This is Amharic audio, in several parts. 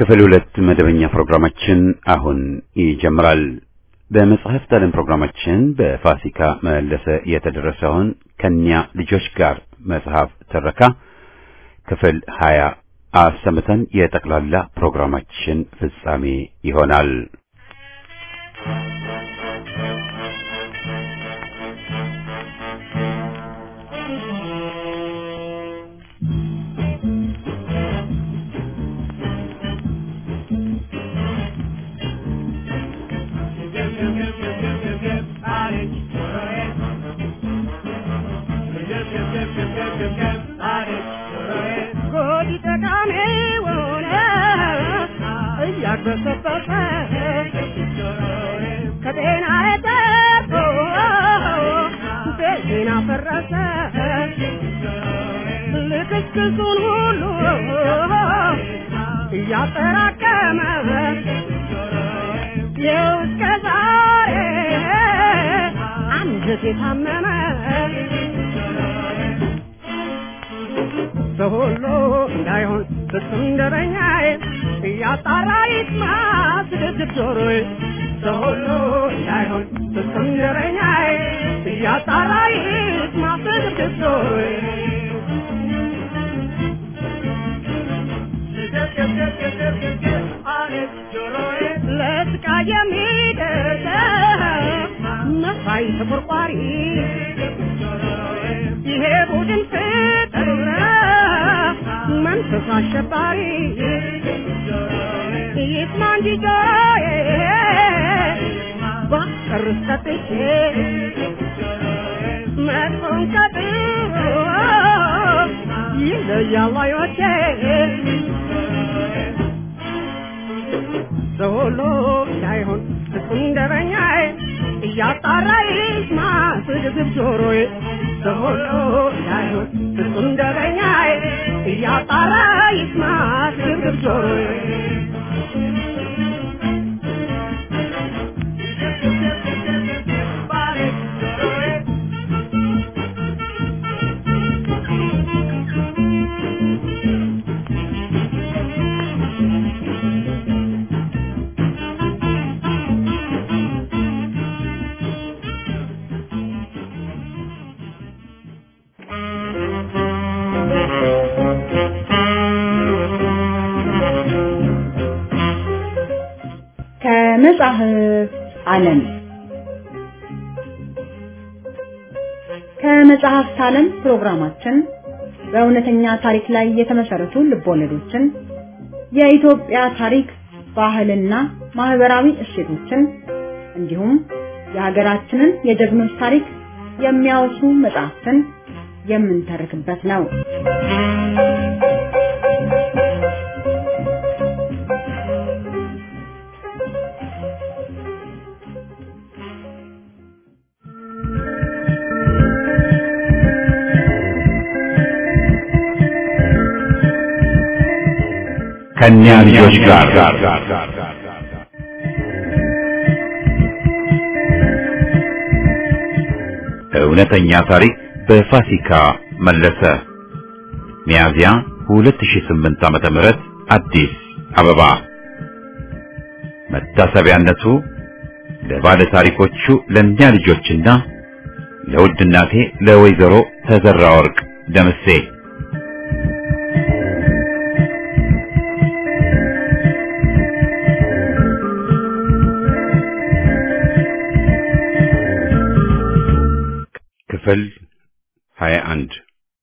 ክፍል ሁለት መደበኛ ፕሮግራማችን አሁን ይጀምራል። በመጽሐፍት ዓለም ፕሮግራማችን በፋሲካ መለሰ የተደረሰውን ከኒያ ልጆች ጋር መጽሐፍ ትረካ ክፍል ሀያ አሰምተን የጠቅላላ ፕሮግራማችን ፍጻሜ ይሆናል። ከጤና ተርፎ ቤቴን አፈረሰ ልክስክሱን ሁሉ እያጠራቀመ ይኸው እስከ ዛሬ አንጀቴ ታመመ ሰው ሁሉ እንዳይሆን ፍጹም ደረኛዬ እያጣራ ይስማ ስድብድብ ጆሮዬ ሰው ሁሉ እንዳይሆን ፍጹም ደረኛዬ እያጣራ ይስማ ስድብድብ ጆሮዬ ለስቃይ የሚደርስ መሳይ ተቆርቋሪ ይሄ ቡድን ፍጥር መንፈስ አሸባሪ ይስማ እንጂ ጆሮዬ ባስቀርስ ሰጥቼ መጥፎን ከጥሩ ይለያል አዮቼ ሰው ሁሉ እንዳይሆን ፍጹም ደረኛዬ እያጣራ ይስማ ስግብግብ ጆሮዬ ሰው ሁሉ እንዳይሆን ፍጹም ደረኛዬ እያጣራ ይስማ ስግብግብ ጆሮዬ ከመጽሐፍ ዓለም ከመጽሐፍት ዓለም ፕሮግራማችን በእውነተኛ ታሪክ ላይ የተመሰረቱ ልቦለዶችን፣ የኢትዮጵያ ታሪክ፣ ባህልና ማህበራዊ እሴቶችን እንዲሁም የሀገራችንን የጀግኖች ታሪክ የሚያወሱ መጽሐፍትን የምንተርክበት ነው። ከኒያ ልጆች ጋር እውነተኛ ታሪክ በፋሲካ መለሰ ሚያዚያ 2008 ዓመተ ምህረት አዲስ አበባ መታሰቢያነቱ ለባለ ታሪኮቹ ለእኛ ልጆችና ለውድ እናቴ ለወይዘሮ ተዘራ ወርቅ ደምሴ ክፍል 21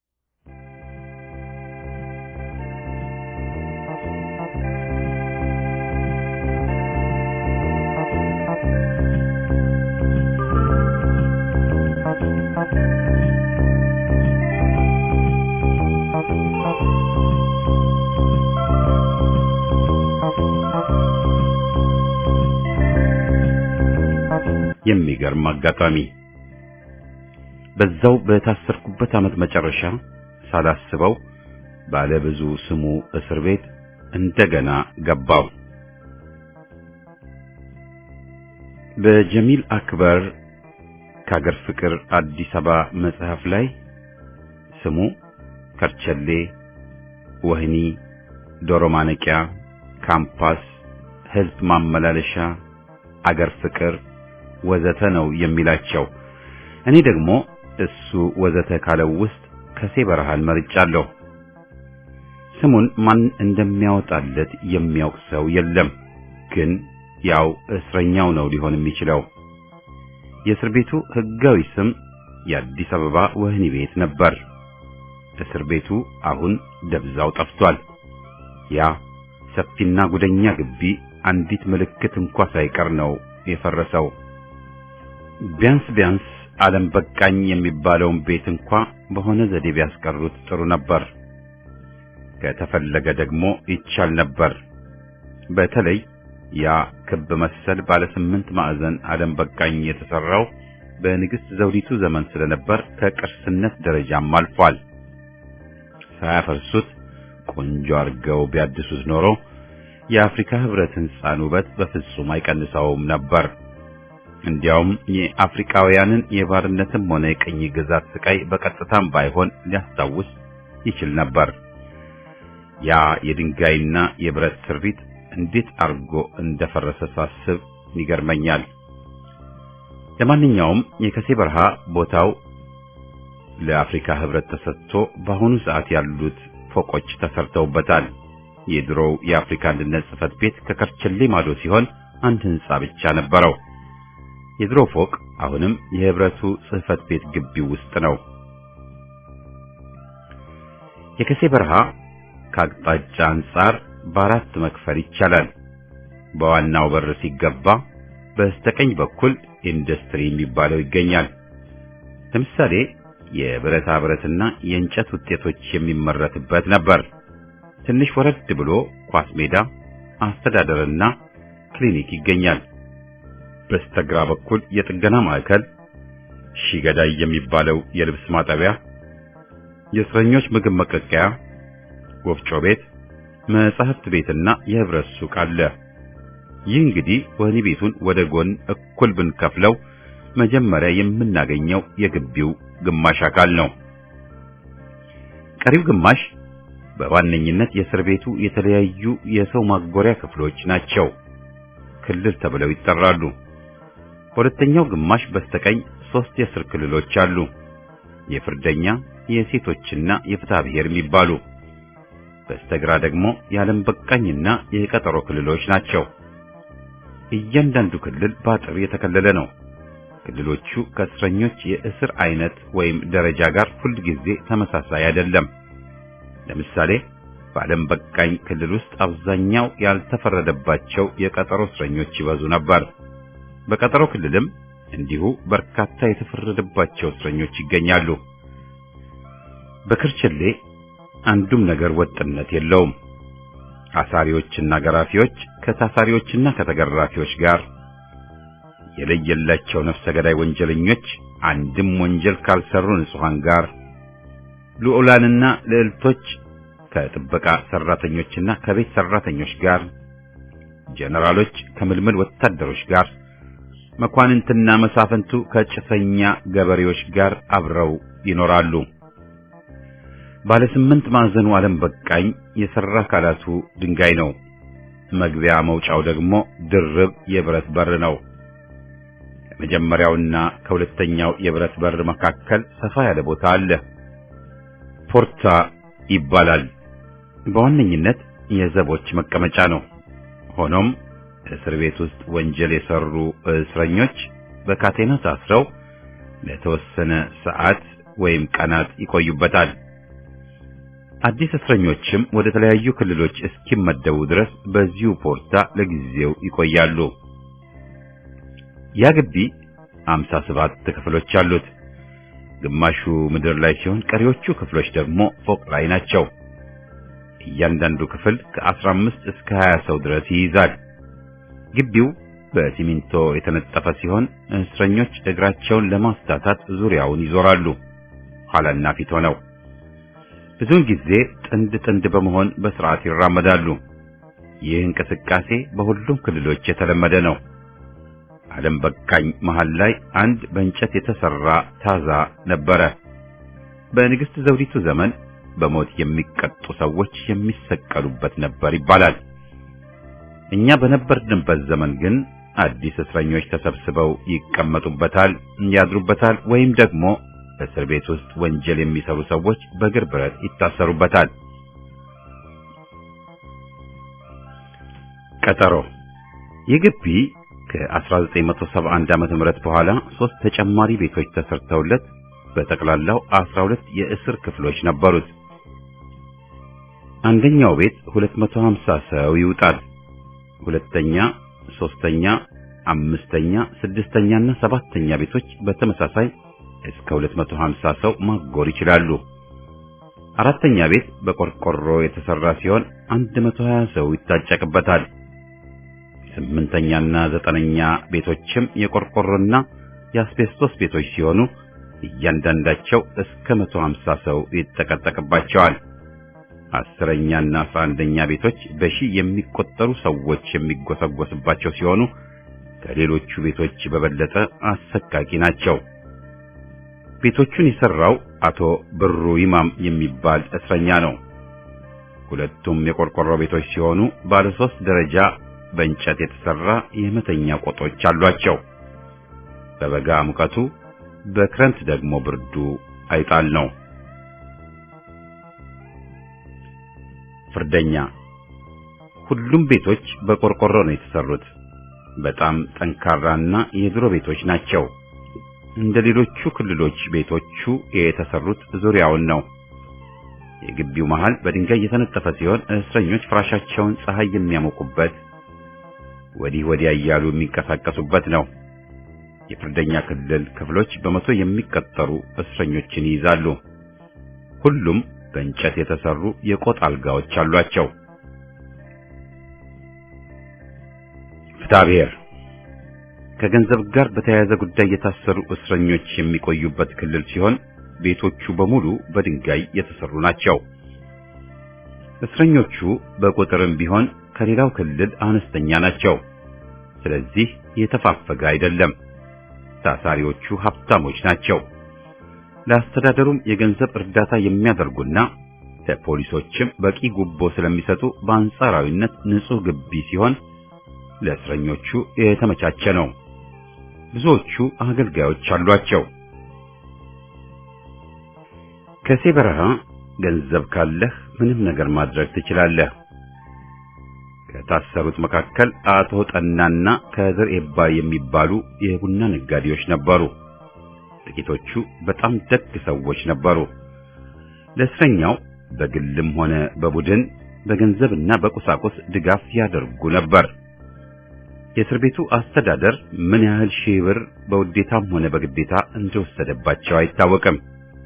የሚገርም አጋጣሚ በዛው በታሰርኩበት ዓመት መጨረሻ ሳላስበው ባለ ብዙ ስሙ እስር ቤት እንደገና ገባው። በጀሚል አክበር ከአገር ፍቅር አዲስ አበባ መጽሐፍ ላይ ስሙ ከርቸሌ፣ ወህኒ፣ ዶሮ ማነቂያ፣ ካምፓስ፣ ህዝብ ማመላለሻ፣ አገር ፍቅር ወዘተ ነው የሚላቸው። እኔ ደግሞ እሱ ወዘተ ካለው ውስጥ ከሴ በረሃን መርጫለሁ። ስሙን ማን እንደሚያወጣለት የሚያውቅ ሰው የለም። ግን ያው እስረኛው ነው ሊሆን የሚችለው። የእስር ቤቱ ህጋዊ ስም የአዲስ አበባ ወህኒ ቤት ነበር። እስር ቤቱ አሁን ደብዛው ጠፍቷል። ያ ሰፊና ጉደኛ ግቢ አንዲት ምልክት እንኳ ሳይቀር ነው የፈረሰው። ቢያንስ ቢያንስ ዓለም በቃኝ የሚባለውን ቤት እንኳ በሆነ ዘዴ ቢያስቀሩት ጥሩ ነበር። ከተፈለገ ደግሞ ይቻል ነበር። በተለይ ያ ክብ መሰል ባለ ስምንት ማዕዘን ዓለም በቃኝ የተሰራው በንግሥት ዘውዲቱ ዘመን ስለነበር ከቅርስነት ደረጃም አልፏል። ሳያፈርሱት ቆንጆ አድርገው ቢያድሱት ኖሮ የአፍሪካ ህብረት ህንፃን ውበት በፍጹም አይቀንሰውም ነበር። እንዲያውም የአፍሪካውያንን የባርነትም ሆነ የቅኝ ግዛት ስቃይ በቀጥታም ባይሆን ሊያስታውስ ይችል ነበር። ያ የድንጋይና የብረት ስሪት እንዴት አርጎ እንደፈረሰ ሳስብ ይገርመኛል። ለማንኛውም የከሴ በረሃ ቦታው ለአፍሪካ ህብረት ተሰጥቶ በአሁኑ ሰዓት ያሉት ፎቆች ተሰርተውበታል። የድሮው የአፍሪካ አንድነት ጽህፈት ቤት ከከርቸሌ ማዶ ሲሆን አንድ ህንጻ ብቻ ነበረው። የድሮ ፎቅ አሁንም የህብረቱ ጽህፈት ቤት ግቢ ውስጥ ነው። የከሴ በረሃ ከአቅጣጫ አንጻር በአራት መክፈል ይቻላል። በዋናው በር ሲገባ በስተቀኝ በኩል ኢንዱስትሪ የሚባለው ይገኛል። ለምሳሌ የብረታ ብረትና የእንጨት ውጤቶች የሚመረትበት ነበር። ትንሽ ወረድ ብሎ ኳስ ሜዳ፣ አስተዳደርና ክሊኒክ ይገኛል። በስተግራ በኩል የጥገና ማዕከል፣ ሺገዳይ የሚባለው የልብስ ማጠቢያ፣ የእስረኞች ምግብ መቀቀያ፣ ወፍጮ ቤት፣ መጻሕፍት ቤትና የህብረት ሱቅ አለ። ይህ እንግዲህ ወህኒ ቤቱን ወደ ጎን እኩል ብንከፍለው መጀመሪያ የምናገኘው የግቢው ግማሽ አካል ነው። ቀሪው ግማሽ በዋነኝነት የእስር ቤቱ የተለያዩ የሰው ማጎሪያ ክፍሎች ናቸው። ክልል ተብለው ይጠራሉ። በሁለተኛው ግማሽ በስተቀኝ ሶስት የእስር ክልሎች አሉ። የፍርደኛ፣ የሴቶችና የፍትሐ ብሔር የሚባሉ። በስተግራ ደግሞ የዓለም በቃኝና የቀጠሮ ክልሎች ናቸው። እያንዳንዱ ክልል በአጥር የተከለለ ነው። ክልሎቹ ከእስረኞች የእስር አይነት ወይም ደረጃ ጋር ሁል ጊዜ ተመሳሳይ አይደለም። ለምሳሌ በዓለም በቃኝ ክልል ውስጥ አብዛኛው ያልተፈረደባቸው የቀጠሮ እስረኞች ይበዙ ነበር። በቀጠሮ ክልልም እንዲሁ በርካታ የተፈረደባቸው እስረኞች ይገኛሉ። በክርችሌ አንዱም ነገር ወጥነት የለውም። አሳሪዎችና ገራፊዎች ከታሳሪዎችና ከተገራፊዎች ጋር የለየላቸው ነፍሰ ገዳይ ወንጀለኞች አንድም ወንጀል ካልሰሩ ንጹሃን ጋር ልዑላንና ልዕልቶች ከጥበቃ ሰራተኞችና ከቤት ሰራተኞች ጋር ጀነራሎች ከምልምል ወታደሮች ጋር መኳንንትና መሳፍንቱ ከጭሰኛ ገበሬዎች ጋር አብረው ይኖራሉ። ባለ ስምንት ማዕዘኑ ዓለም በቃኝ የሰራ አካላቱ ድንጋይ ነው። መግቢያ መውጫው ደግሞ ድርብ የብረት በር ነው። ከመጀመሪያውና ከሁለተኛው የብረት በር መካከል ሰፋ ያለ ቦታ አለ። ፖርታ ይባላል። በዋነኝነት የዘቦች መቀመጫ ነው። ሆኖም እስር ቤት ውስጥ ወንጀል የሰሩ እስረኞች በካቴና ታስረው ለተወሰነ ሰዓት ወይም ቀናት ይቆዩበታል። አዲስ እስረኞችም ወደ ተለያዩ ክልሎች እስኪመደቡ ድረስ በዚሁ ፖርታ ለጊዜው ይቆያሉ። ያ ግቢ አምሳ ሰባት ክፍሎች አሉት። ግማሹ ምድር ላይ ሲሆን ቀሪዎቹ ክፍሎች ደግሞ ፎቅ ላይ ናቸው። እያንዳንዱ ክፍል ከ15 እስከ 20 ሰው ድረስ ይይዛል። ግቢው በሲሚንቶ የተነጠፈ ሲሆን እስረኞች እግራቸውን ለማስታታት ዙሪያውን ይዞራሉ፣ ኋላና ፊት ሆነው። ብዙውን ጊዜ ጥንድ ጥንድ በመሆን በስርዓት ይራመዳሉ። ይህ እንቅስቃሴ በሁሉም ክልሎች የተለመደ ነው። ዓለም በቃኝ መሃል ላይ አንድ በእንጨት የተሰራ ታዛ ነበረ። በንግሥት ዘውዲቱ ዘመን በሞት የሚቀጡ ሰዎች የሚሰቀሉበት ነበር ይባላል። እኛ በነበርንበት ዘመን ግን አዲስ እስረኞች ተሰብስበው ይቀመጡበታል፣ ያድሩበታል፣ ወይም ደግሞ እስር ቤት ውስጥ ወንጀል የሚሰሩ ሰዎች በእግር ብረት ይታሰሩበታል። ቀጠሮ ይህ ግቢ ከ1971 ዓመተ ምህረት በኋላ ሶስት ተጨማሪ ቤቶች ተሰርተውለት በጠቅላላው 12 የእስር ክፍሎች ነበሩት። አንደኛው ቤት 250 ሰው ይውጣል። ሁለተኛ፣ ሶስተኛ፣ አምስተኛ፣ ስድስተኛና ሰባተኛ ቤቶች በተመሳሳይ እስከ 250 ሰው ማጎር ይችላሉ። አራተኛ ቤት በቆርቆሮ የተሰራ ሲሆን 120 ሰው ይታጨቅበታል። ስምንተኛና ዘጠነኛ ቤቶችም የቆርቆሮና የአስቤስቶስ ቤቶች ሲሆኑ እያንዳንዳቸው እስከ 150 ሰው ይጠቀጠቅባቸዋል። አስረኛና አስራ አንደኛ ቤቶች በሺህ የሚቆጠሩ ሰዎች የሚጎሰጎስባቸው ሲሆኑ ከሌሎቹ ቤቶች በበለጠ አሰቃቂ ናቸው። ቤቶቹን የሰራው አቶ ብሩ ይማም የሚባል እስረኛ ነው። ሁለቱም የቆርቆሮ ቤቶች ሲሆኑ ባለ ሶስት ደረጃ በእንጨት የተሰራ የመተኛ ቆጦች አሏቸው። በበጋ ሙቀቱ፣ በክረምት ደግሞ ብርዱ አይጣል ነው። ፍርደኛ ሁሉም ቤቶች በቆርቆሮ ነው የተሰሩት። በጣም ጠንካራና የድሮ ቤቶች ናቸው። እንደ ሌሎቹ ክልሎች ቤቶቹ የተሰሩት ዙሪያውን ነው። የግቢው መሃል በድንጋይ የተነጠፈ ሲሆን እስረኞች ፍራሻቸውን ፀሐይ የሚያሞቁበት ወዲህ ወዲያ እያሉ የሚንቀሳቀሱበት ነው። የፍርደኛ ክልል ክፍሎች በመቶ የሚቀጠሩ እስረኞችን ይይዛሉ። ሁሉም በእንጨት የተሰሩ የቆጥ አልጋዎች አሏቸው። ፍትሐብሔር ከገንዘብ ጋር በተያያዘ ጉዳይ የታሰሩ እስረኞች የሚቆዩበት ክልል ሲሆን ቤቶቹ በሙሉ በድንጋይ የተሰሩ ናቸው። እስረኞቹ በቁጥርም ቢሆን ከሌላው ክልል አነስተኛ ናቸው። ስለዚህ የተፋፈገ አይደለም። ታሳሪዎቹ ሀብታሞች ናቸው። ለአስተዳደሩም የገንዘብ እርዳታ የሚያደርጉና ለፖሊሶችም በቂ ጉቦ ስለሚሰጡ በአንጻራዊነት ንጹህ ግቢ ሲሆን ለእስረኞቹ የተመቻቸ ነው። ብዙዎቹ አገልጋዮች አሏቸው። ከሴ በረሃ ገንዘብ ካለህ ምንም ነገር ማድረግ ትችላለህ። ከታሰሩት መካከል አቶ ጠናና ከድር ኤባ የሚባሉ የቡና ነጋዴዎች ነበሩ። ጥቂቶቹ በጣም ደግ ሰዎች ነበሩ። ለእስረኛው በግልም ሆነ በቡድን በገንዘብና በቁሳቁስ ድጋፍ ያደርጉ ነበር። የእስር ቤቱ አስተዳደር ምን ያህል ሺህ ብር በውዴታም ሆነ በግዴታ እንደወሰደባቸው አይታወቅም።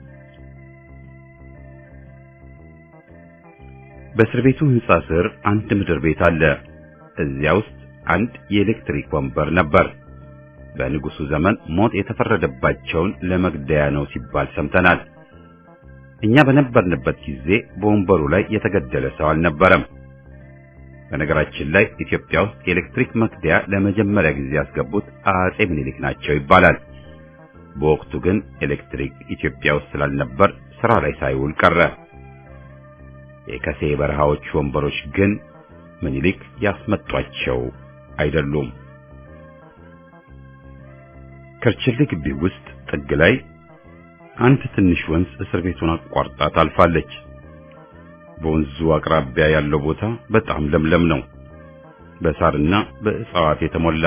በእስር ቤቱ ሕንጻ ስር አንድ ምድር ቤት አለ። እዚያ ውስጥ አንድ የኤሌክትሪክ ወንበር ነበር። በንጉሱ ዘመን ሞት የተፈረደባቸውን ለመግደያ ነው ሲባል ሰምተናል። እኛ በነበርንበት ጊዜ በወንበሩ ላይ የተገደለ ሰው አልነበረም። በነገራችን ላይ ኢትዮጵያ ውስጥ የኤሌክትሪክ መግደያ ለመጀመሪያ ጊዜ ያስገቡት አጼ ምኒልክ ናቸው ይባላል። በወቅቱ ግን ኤሌክትሪክ ኢትዮጵያ ውስጥ ስላልነበር ስራ ላይ ሳይውል ቀረ። የከሴ በረሃዎች ወንበሮች ግን ምኒልክ ያስመጧቸው አይደሉም። ከርችሌ ግቢ ውስጥ ጥግ ላይ አንድ ትንሽ ወንዝ እስር ቤቱን አቋርጣ ታልፋለች። በወንዙ አቅራቢያ ያለው ቦታ በጣም ለምለም ነው፣ በሳርና በእጽዋት የተሞላ።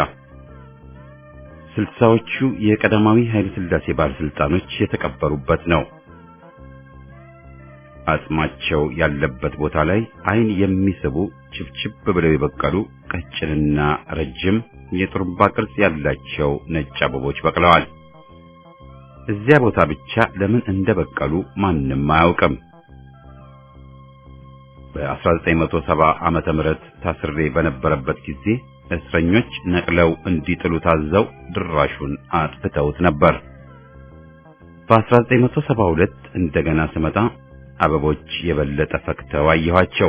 ስልሳዎቹ የቀዳማዊ ኃይለ ሥላሴ ባለስልጣኖች የተቀበሩበት ነው። አጽማቸው ያለበት ቦታ ላይ ዓይን የሚስቡ ችብችብ ብለው የበቀሉ ቀጭንና ረጅም የጥሩምባ ቅርጽ ያላቸው ነጭ አበቦች በቅለዋል። እዚያ ቦታ ብቻ ለምን እንደበቀሉ ማንም አያውቅም። በ1970 ዓመተ ምህረት ታስሬ በነበረበት ጊዜ እስረኞች ነቅለው እንዲጥሉ ታዘው ድራሹን አጥፍተውት ነበር። በ1972 እንደገና ስመጣ አበቦች የበለጠ ፈክተው አየኋቸው።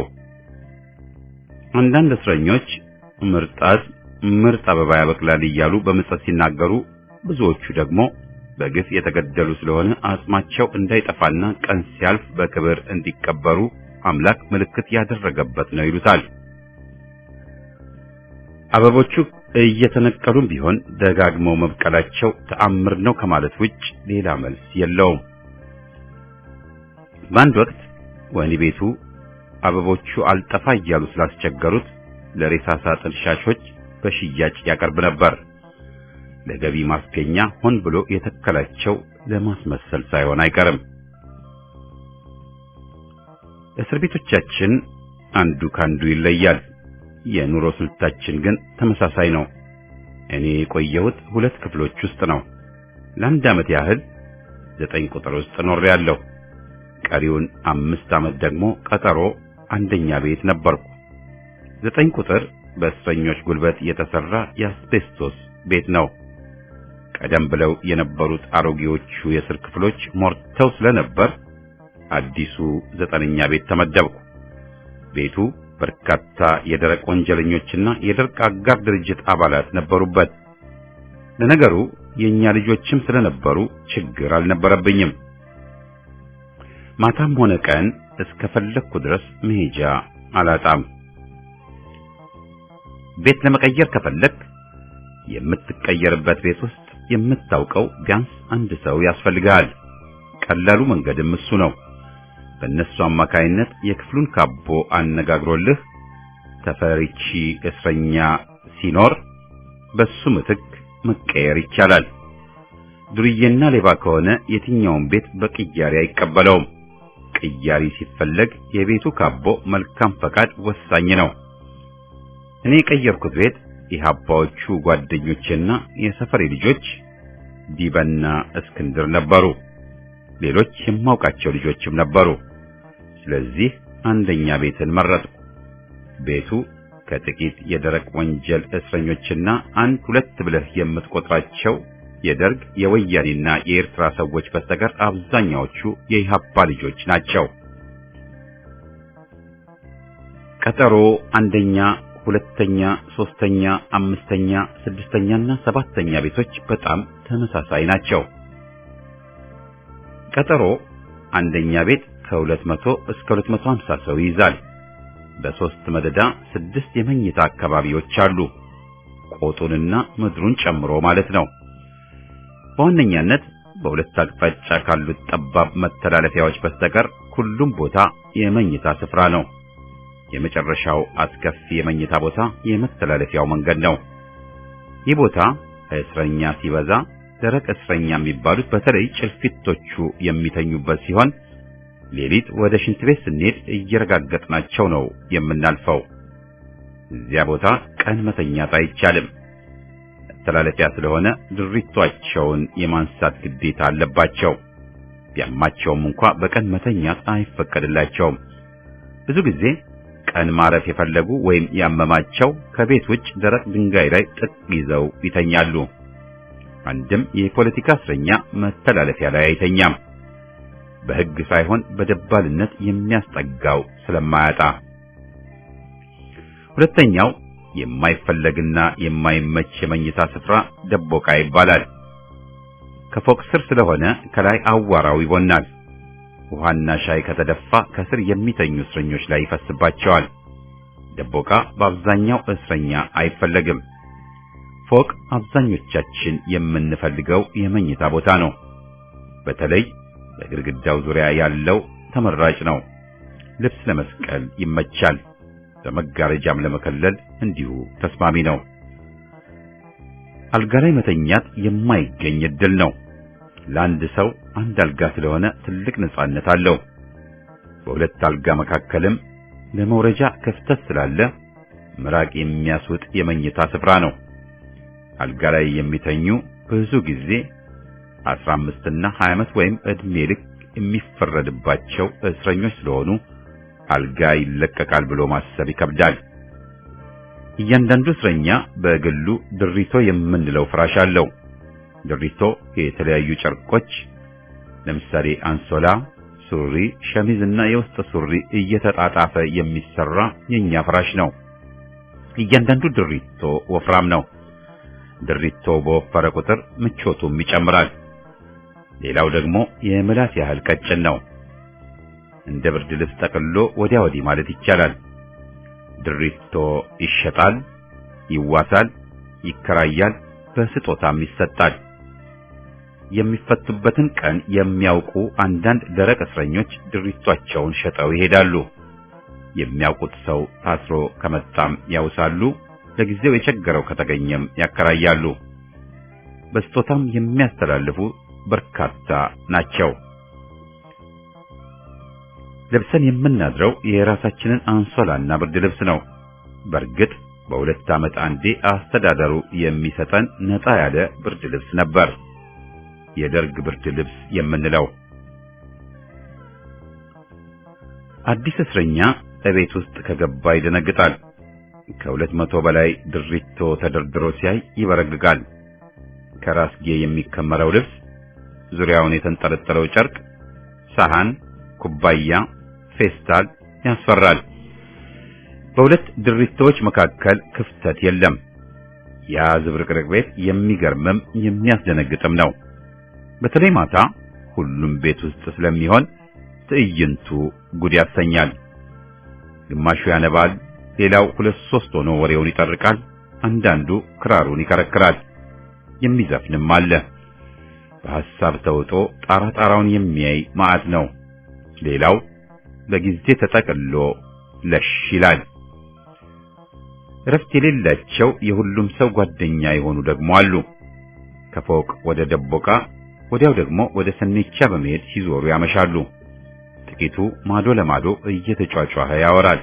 አንዳንድ እስረኞች ምርጣት ምርጥ አበባ ያበቅላል እያሉ በምጸት ሲናገሩ፣ ብዙዎቹ ደግሞ በግፍ የተገደሉ ስለሆነ አጽማቸው እንዳይጠፋና ቀን ሲያልፍ በክብር እንዲቀበሩ አምላክ ምልክት ያደረገበት ነው ይሉታል። አበቦቹ እየተነቀሉም ቢሆን ደጋግመው መብቀላቸው ተአምር ነው ከማለት ውጭ ሌላ መልስ የለውም። በአንድ ወቅት ወህኒ ቤቱ አበቦቹ አልጠፋ እያሉ ስላስቸገሩት ለሬሳ ሳጥን ሻሾች በሽያጭ ያቀርብ ነበር። ለገቢ ማስገኛ ሆን ብሎ የተከላቸው ለማስመሰል ሳይሆን አይቀርም። እስር ቤቶቻችን አንዱ ካንዱ ይለያል። የኑሮ ስልታችን ግን ተመሳሳይ ነው። እኔ የቆየሁት ሁለት ክፍሎች ውስጥ ነው። ለአንድ ዓመት ያህል ዘጠኝ ቁጥር ውስጥ ኖሬያለሁ። ቀሪውን አምስት ዓመት ደግሞ ቀጠሮ አንደኛ ቤት ነበርኩ። ዘጠኝ ቁጥር በእስረኞች ጉልበት የተሰራ የአስቤስቶስ ቤት ነው። ቀደም ብለው የነበሩት አሮጌዎቹ የእስር ክፍሎች ሞርተው ስለነበር አዲሱ ዘጠነኛ ቤት ተመደብኩ። ቤቱ በርካታ የደረቅ ወንጀለኞችና የደርቅ አጋር ድርጅት አባላት ነበሩበት። ለነገሩ የኛ ልጆችም ስለነበሩ ችግር አልነበረብኝም። ማታም ሆነ ቀን እስከፈለግኩ ድረስ መሄጃ አላጣም። ቤት ለመቀየር ከፈለግ የምትቀየርበት ቤት ውስጥ የምታውቀው ቢያንስ አንድ ሰው ያስፈልጋል። ቀላሉ መንገድም እሱ ነው። በእነሱ አማካይነት የክፍሉን ካቦ አነጋግሮልህ ተፈሪቺ እስረኛ ሲኖር በሱ ምትክ መቀየር ይቻላል። ዱርዬና ሌባ ከሆነ የትኛውን ቤት በቅያሪ አይቀበለውም። ቅያሪ ሲፈለግ የቤቱ ካቦ መልካም ፈቃድ ወሳኝ ነው። እኔ የቀየርኩት ቤት የሀባዎቹ ጓደኞቼና የሰፈሬ ልጆች ዲበና እስክንድር ነበሩ። ሌሎች የማውቃቸው ልጆችም ነበሩ። ስለዚህ አንደኛ ቤትን መረጥኩ። ቤቱ ከጥቂት የደረቅ ወንጀል እስረኞችና አንድ ሁለት ብለህ የምትቆጥራቸው የደርግ የወያኔና የኤርትራ ሰዎች በስተቀር አብዛኛዎቹ የኢህአፓ ልጆች ናቸው። ቀጠሮ አንደኛ፣ ሁለተኛ፣ ሶስተኛ፣ አምስተኛ፣ ስድስተኛና ሰባተኛ ቤቶች በጣም ተመሳሳይ ናቸው። ቀጠሮ አንደኛ ቤት ከ200 እስከ 250 ሰው ይይዛል። በሶስት መደዳ ስድስት የመኝታ አካባቢዎች አሉ። ቆጡንና ምድሩን ጨምሮ ማለት ነው። በዋነኛነት በሁለት አቅጣጫ ካሉት ጠባብ መተላለፊያዎች በስተቀር ሁሉም ቦታ የመኝታ ስፍራ ነው። የመጨረሻው አስከፊ የመኝታ ቦታ የመተላለፊያው መንገድ ነው። ይህ ቦታ እስረኛ ሲበዛ ደረቅ እስረኛ የሚባሉት በተለይ ጭልፊቶቹ የሚተኙበት ሲሆን ሌሊት ወደ ሽንት ቤት ስንሄድ እየረጋገጥናቸው ነው የምናልፈው። እዚያ ቦታ ቀን መተኛት አይቻልም። መተላለፊያ ስለሆነ ድሪቷቸውን የማንሳት ግዴታ አለባቸው። ቢያማቸውም እንኳ በቀን መተኛት አይፈቀድላቸውም። ብዙ ጊዜ ቀን ማረፍ የፈለጉ ወይም ያመማቸው ከቤት ውጭ ደረቅ ድንጋይ ላይ ጥቅ ይዘው ይተኛሉ። አንድም የፖለቲካ እስረኛ መተላለፊያ ላይ አይተኛም። በሕግ ሳይሆን በደባልነት የሚያስጠጋው ስለማያጣ። ሁለተኛው የማይፈለግና የማይመች የመኝታ ስፍራ ደቦቃ ይባላል። ከፎቅ ስር ስለሆነ ከላይ አዋራው ይቦናል። ውሃና ሻይ ከተደፋ ከስር የሚተኙ እስረኞች ላይ ይፈስባቸዋል። ደቦቃ በአብዛኛው እስረኛ አይፈለግም። ፎቅ አብዛኞቻችን የምንፈልገው የመኝታ ቦታ ነው። በተለይ በግድግዳው ዙሪያ ያለው ተመራጭ ነው። ልብስ ለመስቀል ይመቻል። በመጋረጃም ለመከለል እንዲሁ ተስማሚ ነው። አልጋ ላይ መተኛት የማይገኝ እድል ነው። ለአንድ ሰው አንድ አልጋ ስለሆነ ትልቅ ነጻነት አለው። በሁለት አልጋ መካከልም ለመውረጃ ክፍተት ስላለ ምራቅ የሚያስውጥ የመኝታ ስፍራ ነው። አልጋ ላይ የሚተኙ ብዙ ጊዜ 15 እና 20 ዓመት ወይም ዕድሜ ልክ የሚፈረድባቸው እስረኞች ስለሆኑ አልጋ ይለቀቃል ብሎ ማሰብ ይከብዳል። እያንዳንዱ እስረኛ በግሉ ድሪቶ የምንለው ፍራሽ አለው። ድሪቶ የተለያዩ ጨርቆች ለምሳሌ አንሶላ፣ ሱሪ፣ ሸሚዝ እና የውስጥ ሱሪ እየተጣጣፈ የሚሰራ የኛ ፍራሽ ነው። እያንዳንዱ ድሪቶ ወፍራም ነው። ድሪቶ በወፈረ ቁጥር ምቾቱም ይጨምራል። ሌላው ደግሞ የምላስ ያህል ቀጭን ነው። እንደ ብርድ ልብስ ጠቅልሎ ወዲያ ወዲህ ማለት ይቻላል። ድሪቶ ይሸጣል፣ ይዋሳል፣ ይከራያል፣ በስጦታም ይሰጣል። የሚፈቱበትን ቀን የሚያውቁ አንዳንድ ደረቅ እስረኞች ድሪቷቸውን ሸጠው ይሄዳሉ። የሚያውቁት ሰው ታስሮ ከመጣም ያውሳሉ። ለጊዜው የቸገረው ከተገኘም ያከራያሉ። በስጦታም የሚያስተላልፉ በርካታ ናቸው። ለብሰን የምናድረው የራሳችንን አንሶላና ብርድ ልብስ ነው። በእርግጥ በሁለት ዓመት አንዴ አስተዳደሩ የሚሰጠን ነጣ ያለ ብርድ ልብስ ነበር፣ የደርግ ብርድ ልብስ የምንለው። አዲስ እስረኛ እቤት ውስጥ ከገባ ይደነግጣል። ከሁለት መቶ በላይ ድሪቶ ተደርድሮ ሲያይ ይበረግጋል። ከራስጌ የሚከመረው ልብስ፣ ዙሪያውን የተንጠለጠለው ጨርቅ፣ ሰሃን፣ ኩባያ፣ ፌስታል ያስፈራል። በሁለት ድሪቶዎች መካከል ክፍተት የለም። ያ ዝብርቅርቅ ቤት የሚገርምም የሚያስደነግጥም ነው። በተለይ ማታ ሁሉም ቤት ውስጥ ስለሚሆን ትዕይንቱ ጉድ ያሰኛል። ግማሹ ያነባል፣ ሌላው ሁለት ሶስት ሆኖ ወሬውን ይጠርቃል። አንዳንዱ ክራሩን ይከረክራል። የሚዘፍንም አለ። በሐሳብ ተውጦ ጣራ ጣራውን የሚያይ ማዕት ነው። ሌላው በጊዜ ተጠቅሎ ለሽ ይላል። እረፍት የሌላቸው የሁሉም ሰው ጓደኛ የሆኑ ደግሞ አሉ። ከፎቅ ወደ ደቦቃ ወዲያው ደግሞ ወደ ሰኔቻ በመሄድ ሲዞሩ ያመሻሉ። ጥቂቱ ማዶ ለማዶ እየተጫጫኸ ያወራል።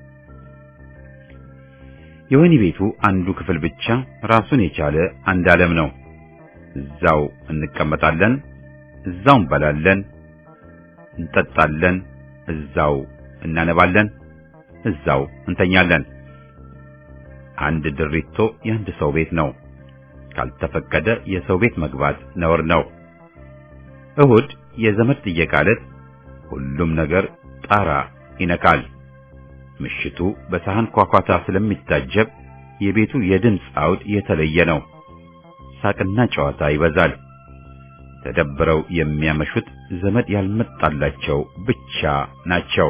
የወህኒ ቤቱ አንዱ ክፍል ብቻ ራሱን የቻለ አንድ ዓለም ነው። እዛው እንቀመጣለን፣ እዛው እንበላለን፣ እንጠጣለን፣ እዛው እናነባለን፣ እዛው እንተኛለን። አንድ ድሪቶ የአንድ ሰው ቤት ነው። ካልተፈቀደ የሰው ቤት መግባት ነውር ነው። እሁድ የዘመድ ጥየቃ ዕለት ሁሉም ነገር ጣራ ይነካል። ምሽቱ በሳህን ኳኳታ ስለሚታጀብ የቤቱ የድምፅ አውድ የተለየ ነው። ሳቅና ጨዋታ ይበዛል። ተደብረው የሚያመሹት ዘመድ ያልመጣላቸው ብቻ ናቸው።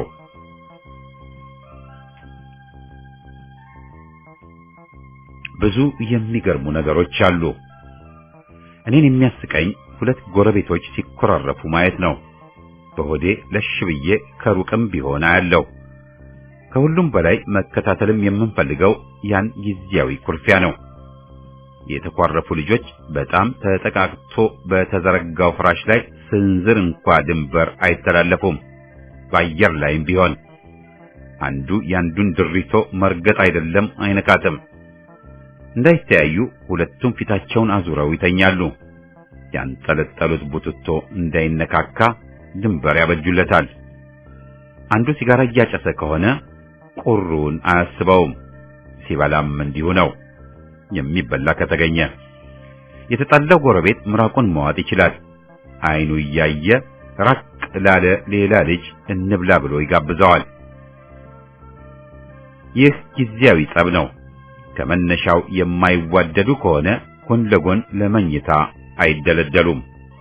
ብዙ የሚገርሙ ነገሮች አሉ። እኔን የሚያስቀኝ ሁለት ጎረቤቶች ሲኮራረፉ ማየት ነው። በሆዴ ለሽ ብዬ ከሩቅም ቢሆን አያለው። ከሁሉም በላይ መከታተልም የምንፈልገው ያን ጊዜያዊ ኩርፊያ ነው። የተኳረፉ ልጆች በጣም ተጠቃቅቶ በተዘረጋው ፍራሽ ላይ ስንዝር እንኳ ድንበር አይተላለፉም። በአየር ላይም ቢሆን አንዱ ያንዱን ድሪቶ መርገጥ አይደለም አይነካትም። እንዳይተያዩ ሁለቱም ፊታቸውን አዙረው ይተኛሉ። ያንጠለጠሉት ቡትቶ እንዳይነካካ ድንበር ያበጁለታል። አንዱ ሲጋራ እያጨሰ ከሆነ ቁሩን አያስበውም። ሲበላም እንዲሁ ነው። የሚበላ ከተገኘ የተጣላው ጎረቤት ምራቁን መዋጥ ይችላል። አይኑ እያየ ራቅ ላለ ሌላ ልጅ እንብላ ብሎ ይጋብዘዋል። ይህ ጊዜያዊ ጸብ ነው። ከመነሻው የማይዋደዱ ከሆነ ጎን ለጎን ለመኝታ አይደለደሉም።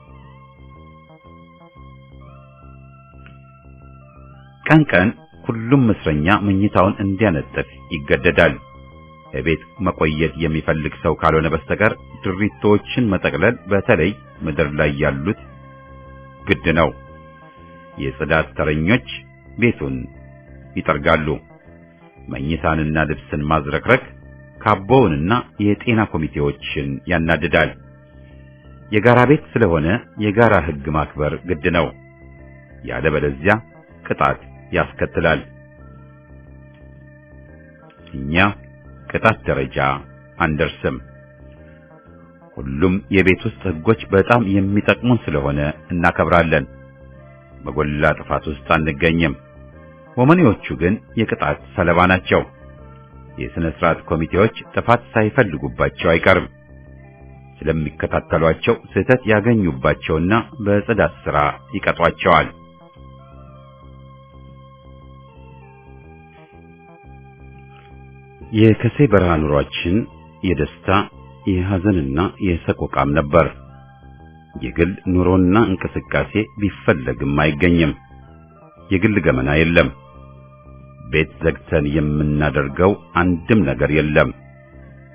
ቀን ቀን ሁሉም እስረኛ መኝታውን እንዲያነጥፍ ይገደዳል። ቤት መቆየት የሚፈልግ ሰው ካልሆነ በስተቀር ድሪቶችን መጠቅለል በተለይ ምድር ላይ ያሉት ግድ ነው። የጽዳት ተረኞች ቤቱን ይጠርጋሉ። መኝታንና ልብስን ማዝረክረክ ካቦውንና የጤና ኮሚቴዎችን ያናድዳል። የጋራ ቤት ስለሆነ የጋራ ሕግ ማክበር ግድ ነው። ያለበለዚያ ቅጣት ያስከትላል። እኛ ቅጣት ደረጃ አንደርስም። ሁሉም የቤት ውስጥ ሕጎች በጣም የሚጠቅሙን ስለሆነ እናከብራለን። በጎላ ጥፋት ውስጥ አንገኝም። ወመኔዎቹ ግን የቅጣት ሰለባ ናቸው። የሥነ ሥርዓት ኮሚቴዎች ጥፋት ሳይፈልጉባቸው አይቀርም። ስለሚከታተሏቸው ስህተት ያገኙባቸውና በጽዳት ሥራ ይቀጧቸዋል። የከሴ በረሃ ኑሯችን የደስታ የሐዘንና የሰቆቃም ነበር። የግል ኑሮና እንቅስቃሴ ቢፈለግም አይገኝም። የግል ገመና የለም። ቤት ዘግተን የምናደርገው አንድም ነገር የለም።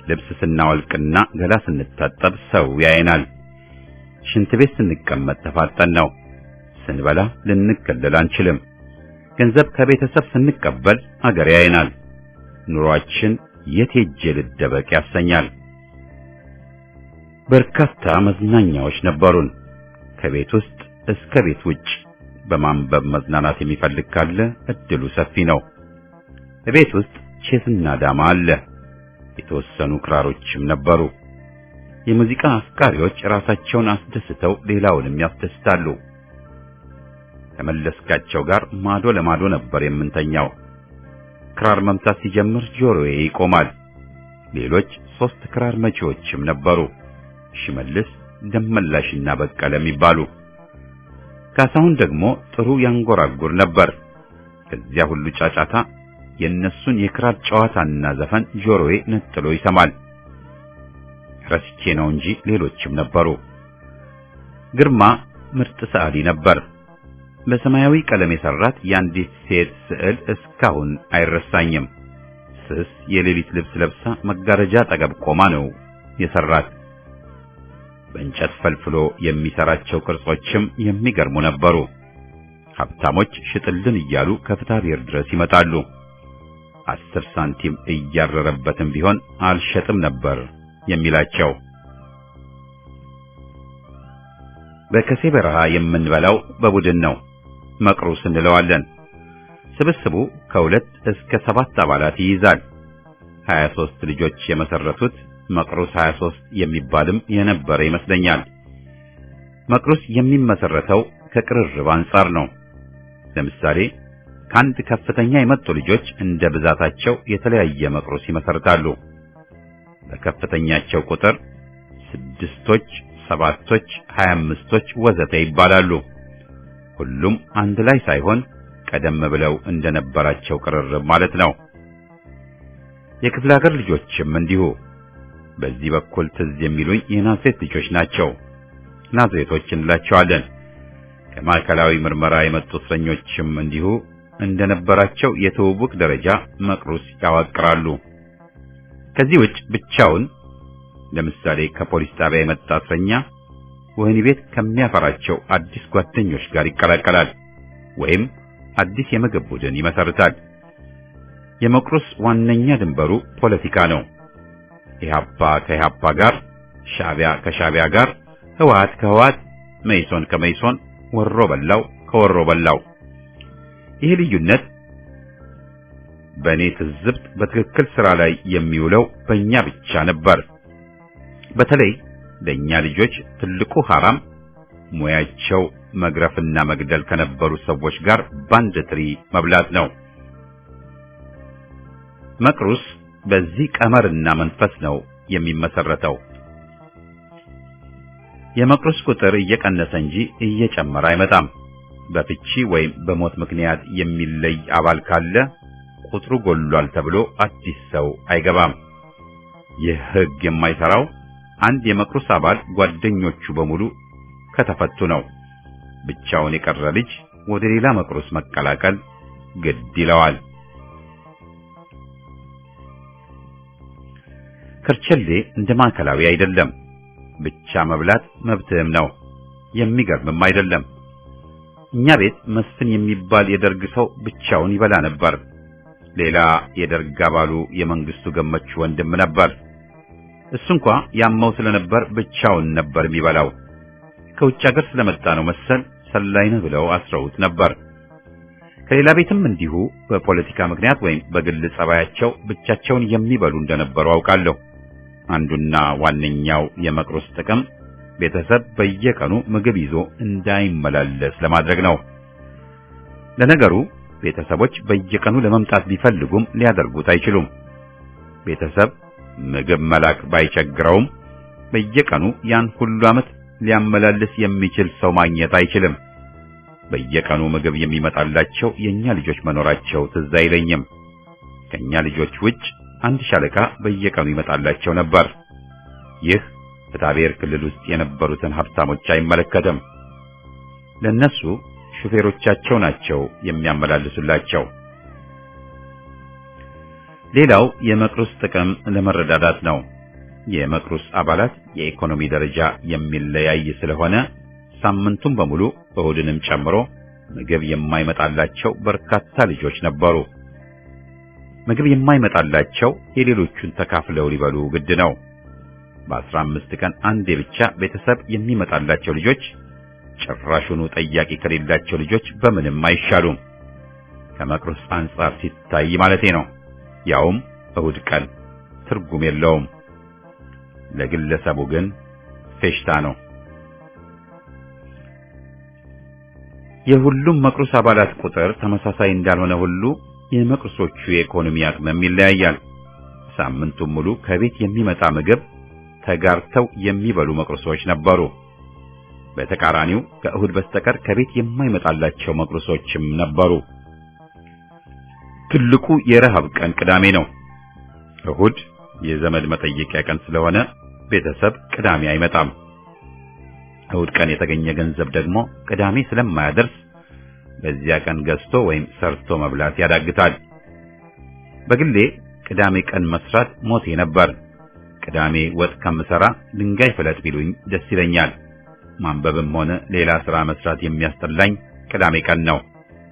ልብስ ስናወልቅና ገላ ስንታጠብ ሰው ያየናል። ሽንት ቤት ስንቀመጥ ተፋጠን ነው። ስንበላ ልንከለል አንችልም። ገንዘብ ከቤተሰብ ስንቀበል አገር ያየናል። ኑሯችን የት ሄጄ ልደበቅ ያሰኛል። በርካታ መዝናኛዎች ነበሩን። ከቤት ውስጥ እስከ ቤት ውጭ በማንበብ መዝናናት የሚፈልግ ካለ እድሉ ሰፊ ነው። ቤት ውስጥ ቼስና ዳማ አለ። የተወሰኑ ክራሮችም ነበሩ። የሙዚቃ አፍቃሪዎች ራሳቸውን አስደስተው ሌላውንም ያስደስታሉ። ከመለስካቸው ጋር ማዶ ለማዶ ነበር የምንተኛው። ክራር መምታት ሲጀምር ጆሮዬ ይቆማል። ሌሎች ሶስት ክራር መቺዎችም ነበሩ፣ ሽመልስ፣ ደመላሽና በቀለ የሚባሉ። ካሳሁን ደግሞ ጥሩ ያንጎራጉር ነበር። ከዚያ ሁሉ ጫጫታ የእነሱን የክራር ጨዋታና ዘፈን ጆሮዬ ነጥሎ ይሰማል። ረስቼ ነው እንጂ ሌሎችም ነበሩ። ግርማ ምርጥ ሰዓሊ ነበር። በሰማያዊ ቀለም የሰራት የአንዲት ሴት ስዕል እስካሁን አይረሳኝም። ስስ የሌሊት ልብስ ለብሳ መጋረጃ አጠገብ ቆማ ነው የሰራት። በእንጨት ፈልፍሎ የሚሰራቸው ቅርጾችም የሚገርሙ ነበሩ። ሀብታሞች ሽጥልን እያሉ ከፍታ ብሔር ድረስ ይመጣሉ። አስር ሳንቲም እያረረበትም ቢሆን አልሸጥም ነበር የሚላቸው። በከሴ በረሃ የምንበላው በቡድን ነው። መቅሩስ እንለዋለን። ስብስቡ ከሁለት እስከ ሰባት አባላት ይይዛል። 23 ልጆች የመሰረቱት መቅሩስ 23 የሚባልም የነበረ ይመስለኛል። መቅሩስ የሚመሰረተው ከቅርርብ አንጻር ነው። ለምሳሌ ከአንድ ከፍተኛ የመጡ ልጆች እንደ ብዛታቸው የተለያየ መቅሩስ ይመሰርታሉ። በከፍተኛቸው ቁጥር ስድስቶች፣ ሰባቶች፣ ሀያ አምስቶች ወዘተ ይባላሉ። ሁሉም አንድ ላይ ሳይሆን ቀደም ብለው እንደነበራቸው ቅርርብ ማለት ነው። የክፍለ ሀገር ልጆችም እንዲሁ። በዚህ በኩል ትዝ የሚሉኝ የናዝሬት ልጆች ናቸው። ናዝሬቶች እንላቸዋለን። ከማዕከላዊ ምርመራ የመጡ እስረኞችም እንዲሁ እንደነበራቸው የትውውቅ ደረጃ መቅሩስ ያዋቅራሉ። ከዚህ ውጭ ብቻውን ለምሳሌ ከፖሊስ ጣቢያ የመጣ እስረኛ ወህኒ ቤት ከሚያፈራቸው አዲስ ጓደኞች ጋር ይቀላቀላል ወይም አዲስ የምግብ ቡድን ይመሰርታል። የመቅሩስ ዋነኛ ድንበሩ ፖለቲካ ነው። ኢህአፓ ከኢህአፓ ጋር፣ ሻዕቢያ ከሻዕቢያ ጋር፣ ህወሓት ከህወሓት፣ መይሶን ከመይሶን፣ ወሮ በላው ከወሮ በላው። ይህ ልዩነት በእኔ ትዝብት በትክክል ስራ ላይ የሚውለው በእኛ ብቻ ነበር። በተለይ ለእኛ ልጆች ትልቁ ሐራም ሙያቸው መግረፍና መግደል ከነበሩ ሰዎች ጋር ባንድ ትሪ መብላት ነው። መቅሩስ በዚህ ቀመርና መንፈስ ነው የሚመሰረተው። የመቅሩስ ቁጥር እየቀነሰ እንጂ እየጨመረ አይመጣም። በፍቺ ወይም በሞት ምክንያት የሚለይ አባል ካለ ቁጥሩ ጎሏል ተብሎ አዲስ ሰው አይገባም። ይህ ሕግ የማይሰራው አንድ የመቅሩስ አባል ጓደኞቹ በሙሉ ከተፈቱ ነው። ብቻውን የቀረ ልጅ ወደ ሌላ መቅሩስ መቀላቀል ግድ ይለዋል። ከርቸሌ እንደ ማዕከላዊ አይደለም። ብቻ መብላት መብትህም ነው። የሚገርምም አይደለም። እኛ ቤት መስፍን የሚባል የደርግ ሰው ብቻውን ይበላ ነበር። ሌላ የደርግ አባሉ የመንግስቱ ገመቹ ወንድም ነበር። እሱ እንኳ ያመው ስለነበር ብቻውን ነበር የሚበላው። ከውጭ ሀገር ስለመጣ ነው መሰል ሰላይነህ ብለው አስረውት ነበር። ከሌላ ቤትም እንዲሁ በፖለቲካ ምክንያት ወይም በግል ጸባያቸው ብቻቸውን የሚበሉ እንደነበሩ አውቃለሁ። አንዱና ዋነኛው የመቅሩስ ጥቅም ቤተሰብ በየቀኑ ምግብ ይዞ እንዳይመላለስ ለማድረግ ነው። ለነገሩ ቤተሰቦች በየቀኑ ለመምጣት ቢፈልጉም ሊያደርጉት አይችሉም። ቤተሰብ ምግብ መላክ ባይቸግረውም በየቀኑ ያን ሁሉ ዓመት ሊያመላልስ የሚችል ሰው ማግኘት አይችልም። በየቀኑ ምግብ የሚመጣላቸው የኛ ልጆች መኖራቸው ትዝ አይለኝም። ከኛ ልጆች ውጭ አንድ ሻለቃ በየቀኑ ይመጣላቸው ነበር። ይህ በታቤር ክልል ውስጥ የነበሩትን ሀብታሞች አይመለከትም። ለነሱ ሹፌሮቻቸው ናቸው የሚያመላልሱላቸው። ሌላው የመቅሩስ ጥቅም ለመረዳዳት ነው። የመቅሩስ አባላት የኢኮኖሚ ደረጃ የሚለያይ ስለሆነ ሳምንቱን በሙሉ እሁድንም ጨምሮ ምግብ የማይመጣላቸው በርካታ ልጆች ነበሩ። ምግብ የማይመጣላቸው የሌሎቹን ተካፍለው ሊበሉ ግድ ነው። በአስራ አምስት ቀን አንዴ ብቻ ቤተሰብ የሚመጣላቸው ልጆች ጭራሹኑ ጠያቂ ከሌላቸው ልጆች በምንም አይሻሉም። ከመቅሩስ አንጻር ሲታይ ማለቴ ነው። ያውም እሁድ ቀን ትርጉም የለውም። ለግለሰቡ ግን ፌሽታ ነው። የሁሉም መቅሩስ አባላት ቁጥር ተመሳሳይ እንዳልሆነ ሁሉ የመቅሩሶቹ የኢኮኖሚ አቅምም ይለያያል። ሳምንቱን ሙሉ ከቤት የሚመጣ ምግብ ተጋርተው የሚበሉ መቅሩሶች ነበሩ። በተቃራኒው ከእሁድ በስተቀር ከቤት የማይመጣላቸው መቅሩሶችም ነበሩ። ትልቁ የረሃብ ቀን ቅዳሜ ነው። እሁድ የዘመድ መጠየቂያ ቀን ስለሆነ ቤተሰብ ቅዳሜ አይመጣም። እሁድ ቀን የተገኘ ገንዘብ ደግሞ ቅዳሜ ስለማያደርስ በዚያ ቀን ገዝቶ ወይም ሰርቶ መብላት ያዳግታል። በግሌ ቅዳሜ ቀን መስራት ሞቴ ነበር። ቅዳሜ ወጥ ከምሰራ ድንጋይ ፍለጥ ቢሉኝ ደስ ይለኛል። ማንበብም ሆነ ሌላ ስራ መስራት የሚያስጠላኝ ቅዳሜ ቀን ነው።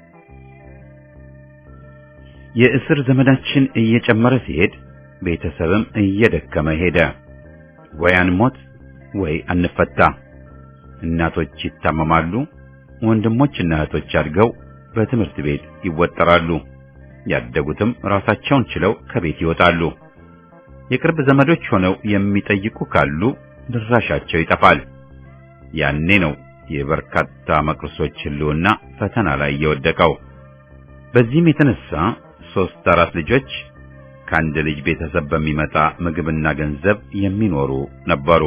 የእስር ዘመዳችን እየጨመረ ሲሄድ ቤተሰብም እየደከመ ሄደ። ወይ አንሞት ወይ አንፈታ። እናቶች ይታመማሉ። ወንድሞችና እህቶች አድገው በትምህርት ቤት ይወጠራሉ። ያደጉትም ራሳቸውን ችለው ከቤት ይወጣሉ። የቅርብ ዘመዶች ሆነው የሚጠይቁ ካሉ ድራሻቸው ይጠፋል። ያኔ ነው የበርካታ መቅርሶች ሕልውና ፈተና ላይ የወደቀው። በዚህም የተነሳ ሶስት አራት ልጆች ከአንድ ልጅ ቤተሰብ በሚመጣ ምግብና ገንዘብ የሚኖሩ ነበሩ።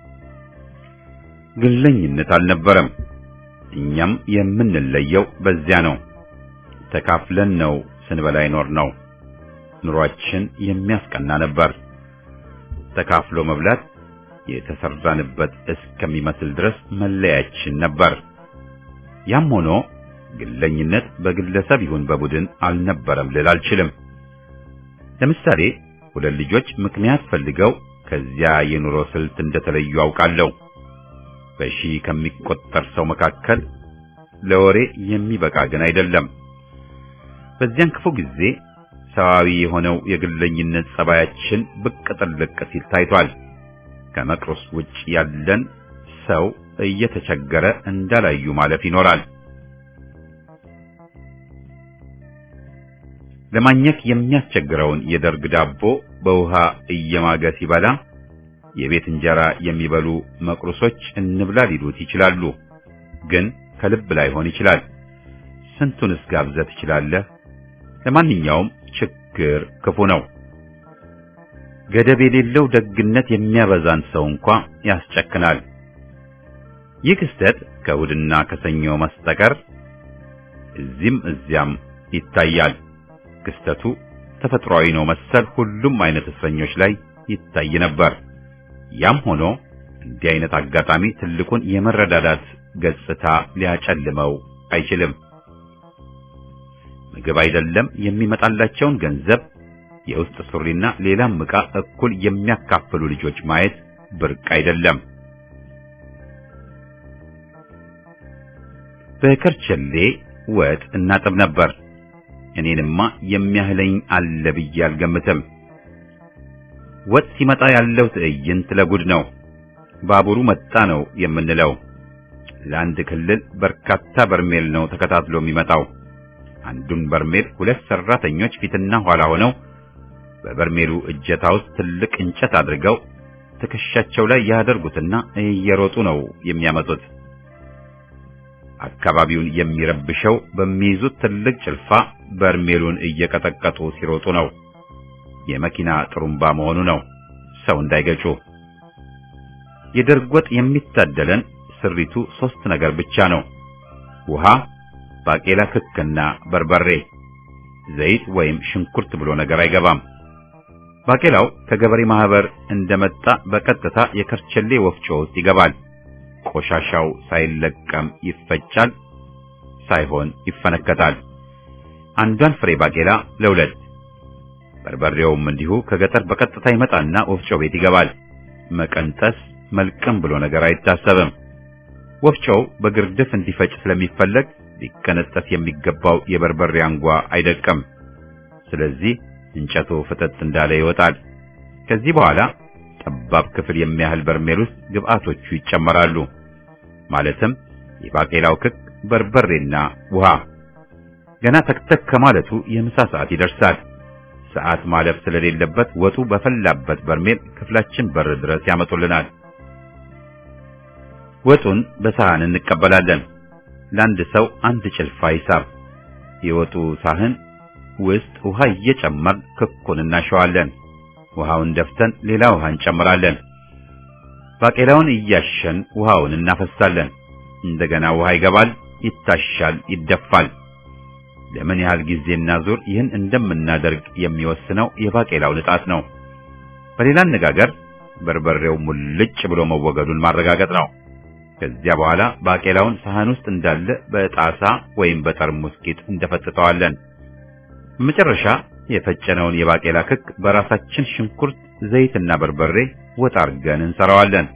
ግለኝነት አልነበረም። እኛም የምንለየው በዚያ ነው። ተካፍለን ነው ስንበላ ይኖር ነው። ኑሯችን የሚያስቀና ነበር። ተካፍሎ መብላት የተሰራንበት እስከሚመስል ድረስ መለያችን ነበር። ያም ሆኖ ግለኝነት በግለሰብ ይሁን በቡድን አልነበረም ልል አልችልም። ለምሳሌ ሁለት ልጆች ምክንያት ፈልገው ከዚያ የኑሮ ስልት እንደተለዩ አውቃለሁ። በሺህ ከሚቆጠር ሰው መካከል ለወሬ የሚበቃ ግን አይደለም። በዚያን ክፉ ጊዜ ሰዋዊ የሆነው የግለኝነት ጸባያችን ብቅ ጥልቅ ሲል ታይቷል። ከመቅረስ ውጭ ያለን ሰው እየተቸገረ እንዳላዩ ማለፍ ይኖራል። ለማግኘት የሚያስቸግረውን የደርግ ዳቦ በውሃ እየማገ ሲበላ የቤት እንጀራ የሚበሉ መቅሩሶች እንብላ ሊሉት ይችላሉ። ግን ከልብ ላይሆን ይችላል። ስንቱንስ ጋብዘህ ትችላለህ? ለማንኛውም ችግር ክፉ ነው። ገደብ የሌለው ደግነት የሚያበዛን ሰው እንኳ ያስጨክናል። ይህ ክስተት ከእሑድና ከሰኞ መስጠቀር እዚህም እዚያም ይታያል። ክስተቱ ተፈጥሯዊ ነው መሰል ሁሉም አይነት እስረኞች ላይ ይታይ ነበር። ያም ሆኖ እንዲህ አይነት አጋጣሚ ትልቁን የመረዳዳት ገጽታ ሊያጨልመው አይችልም። ምግብ አይደለም የሚመጣላቸውን ገንዘብ፣ የውስጥ ሱሪና ሌላም ዕቃ እኩል የሚያካፍሉ ልጆች ማየት ብርቅ አይደለም። በከርቸሌ ወጥ እናጥብ ነበር። እኔንማ የሚያህለኝ አለ ብዬ አልገምትም። ወጥ ሲመጣ ያለው ትዕይንት ለጉድ ነው። ባቡሩ መጣ ነው የምንለው። ለአንድ ክልል በርካታ በርሜል ነው ተከታትሎ የሚመጣው። አንዱን በርሜል ሁለት ሰራተኞች ፊትና ኋላ ሆነው በበርሜሉ እጀታ ውስጥ ትልቅ እንጨት አድርገው ትከሻቸው ላይ ያደርጉትና እየሮጡ ነው የሚያመጡት። አካባቢውን የሚረብሸው በሚይዙት ትልቅ ጭልፋ በርሜሉን እየቀጠቀጡ ሲሮጡ ነው። የመኪና ጥሩምባ መሆኑ ነው፣ ሰው እንዳይገጩ። የደርግ ወጥ የሚታደለን ስሪቱ ሶስት ነገር ብቻ ነው። ውሃ፣ ባቄላ፣ ክክና በርበሬ። ዘይት ወይም ሽንኩርት ብሎ ነገር አይገባም። ባቄላው ከገበሬ ማህበር እንደመጣ በቀጥታ የከርቸሌ ወፍጮ ውስጥ ይገባል። ቆሻሻው ሳይለቀም ይፈጫል፣ ሳይሆን ይፈነከታል። አንዷን ፍሬ ባቄላ ለሁለት። በርበሬውም እንዲሁ ከገጠር በቀጥታ ይመጣና ወፍጮ ቤት ይገባል። መቀንጠስ፣ መልቀም ብሎ ነገር አይታሰብም። ወፍጮው በግርድፍ እንዲፈጭ ስለሚፈለግ ሊቀነጠስ የሚገባው የበርበሬ አንጓ አይደቀም። ስለዚህ እንጨቱ ፍጥጥ እንዳለ ይወጣል። ከዚህ በኋላ ጠባብ ክፍል የሚያህል በርሜል ውስጥ ግብአቶቹ ይጨመራሉ። ማለትም የባቄላው ክክ፣ በርበሬና ውሃ። ገና ተክተክ ከማለቱ የምሳ ሰዓት ይደርሳል። ሰዓት ማለፍ ስለሌለበት ወጡ በፈላበት በርሜል ክፍላችን በር ድረስ ያመጡልናል። ወጡን በሳህን እንቀበላለን። ለአንድ ሰው አንድ ጭልፋ ሂሳብ። የወጡ ሳህን ውስጥ ውሃ እየጨመርን ክኩን እናሸዋለን። ውሃውን ደፍተን ሌላ ውሃ እንጨምራለን። ባቄላውን እያሸን ውሃውን እናፈሳለን። እንደገና ውሃ ይገባል፣ ይታሻል፣ ይደፋል። ለምን ያህል ጊዜና ዙር ይህን እንደምናደርግ የሚወስነው የባቄላው ንጣት ነው። በሌላ አነጋገር በርበሬው ሙልጭ ብሎ መወገዱን ማረጋገጥ ነው። ከዚያ በኋላ ባቄላውን ሳህን ውስጥ እንዳለ በጣሳ ወይም በጠርሙስ ቂጥ እንደፈጥጠዋለን። በመጨረሻ የፈጨነውን የባቄላ ክክ በራሳችን ሽንኩርት፣ ዘይትና በርበሬ ወጥ አድርገን እንሰራዋለን።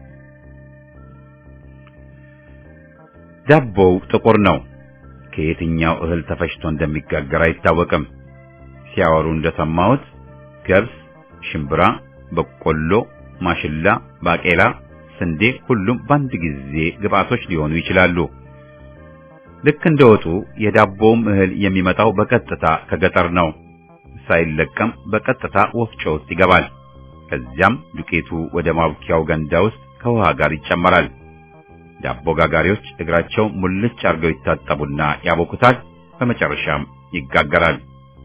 ዳቦው ጥቁር ነው። ከየትኛው እህል ተፈጭቶ እንደሚጋገር አይታወቅም። ሲያወሩ እንደሰማሁት ገብስ፣ ሽምብራ፣ በቆሎ፣ ማሽላ፣ ባቄላ፣ ስንዴ ሁሉም በአንድ ጊዜ ግብአቶች ሊሆኑ ይችላሉ። ልክ እንደ ወጡ የዳቦውም እህል የሚመጣው በቀጥታ ከገጠር ነው። ሳይለቀም በቀጥታ ወፍጮ ውስጥ ይገባል። ከዚያም ዱቄቱ ወደ ማብኪያው ገንዳ ውስጥ ከውሃ ጋር ይጨመራል። ዳቦ ጋጋሪዎች እግራቸው ሙልጭ አድርገው ይታጠቡና ያቦኩታል። በመጨረሻም ይጋገራል።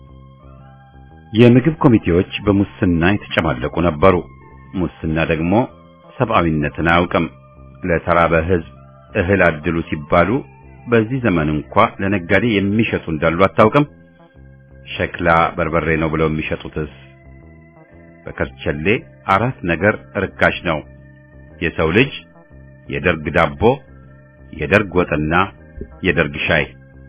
የምግብ ኮሚቴዎች በሙስና የተጨማለቁ ነበሩ። ሙስና ደግሞ ሰብአዊነትን አያውቅም። ለተራበ ሕዝብ እህል አድሉ ሲባሉ በዚህ ዘመን እንኳ ለነጋዴ የሚሸጡ እንዳሉ አታውቅም። ሸክላ በርበሬ ነው ብለው የሚሸጡትስ? በከርቸሌ አራት ነገር ርካሽ ነው። የሰው ልጅ፣ የደርግ ዳቦ፣ የደርግ ወጥና የደርግ ሻይ።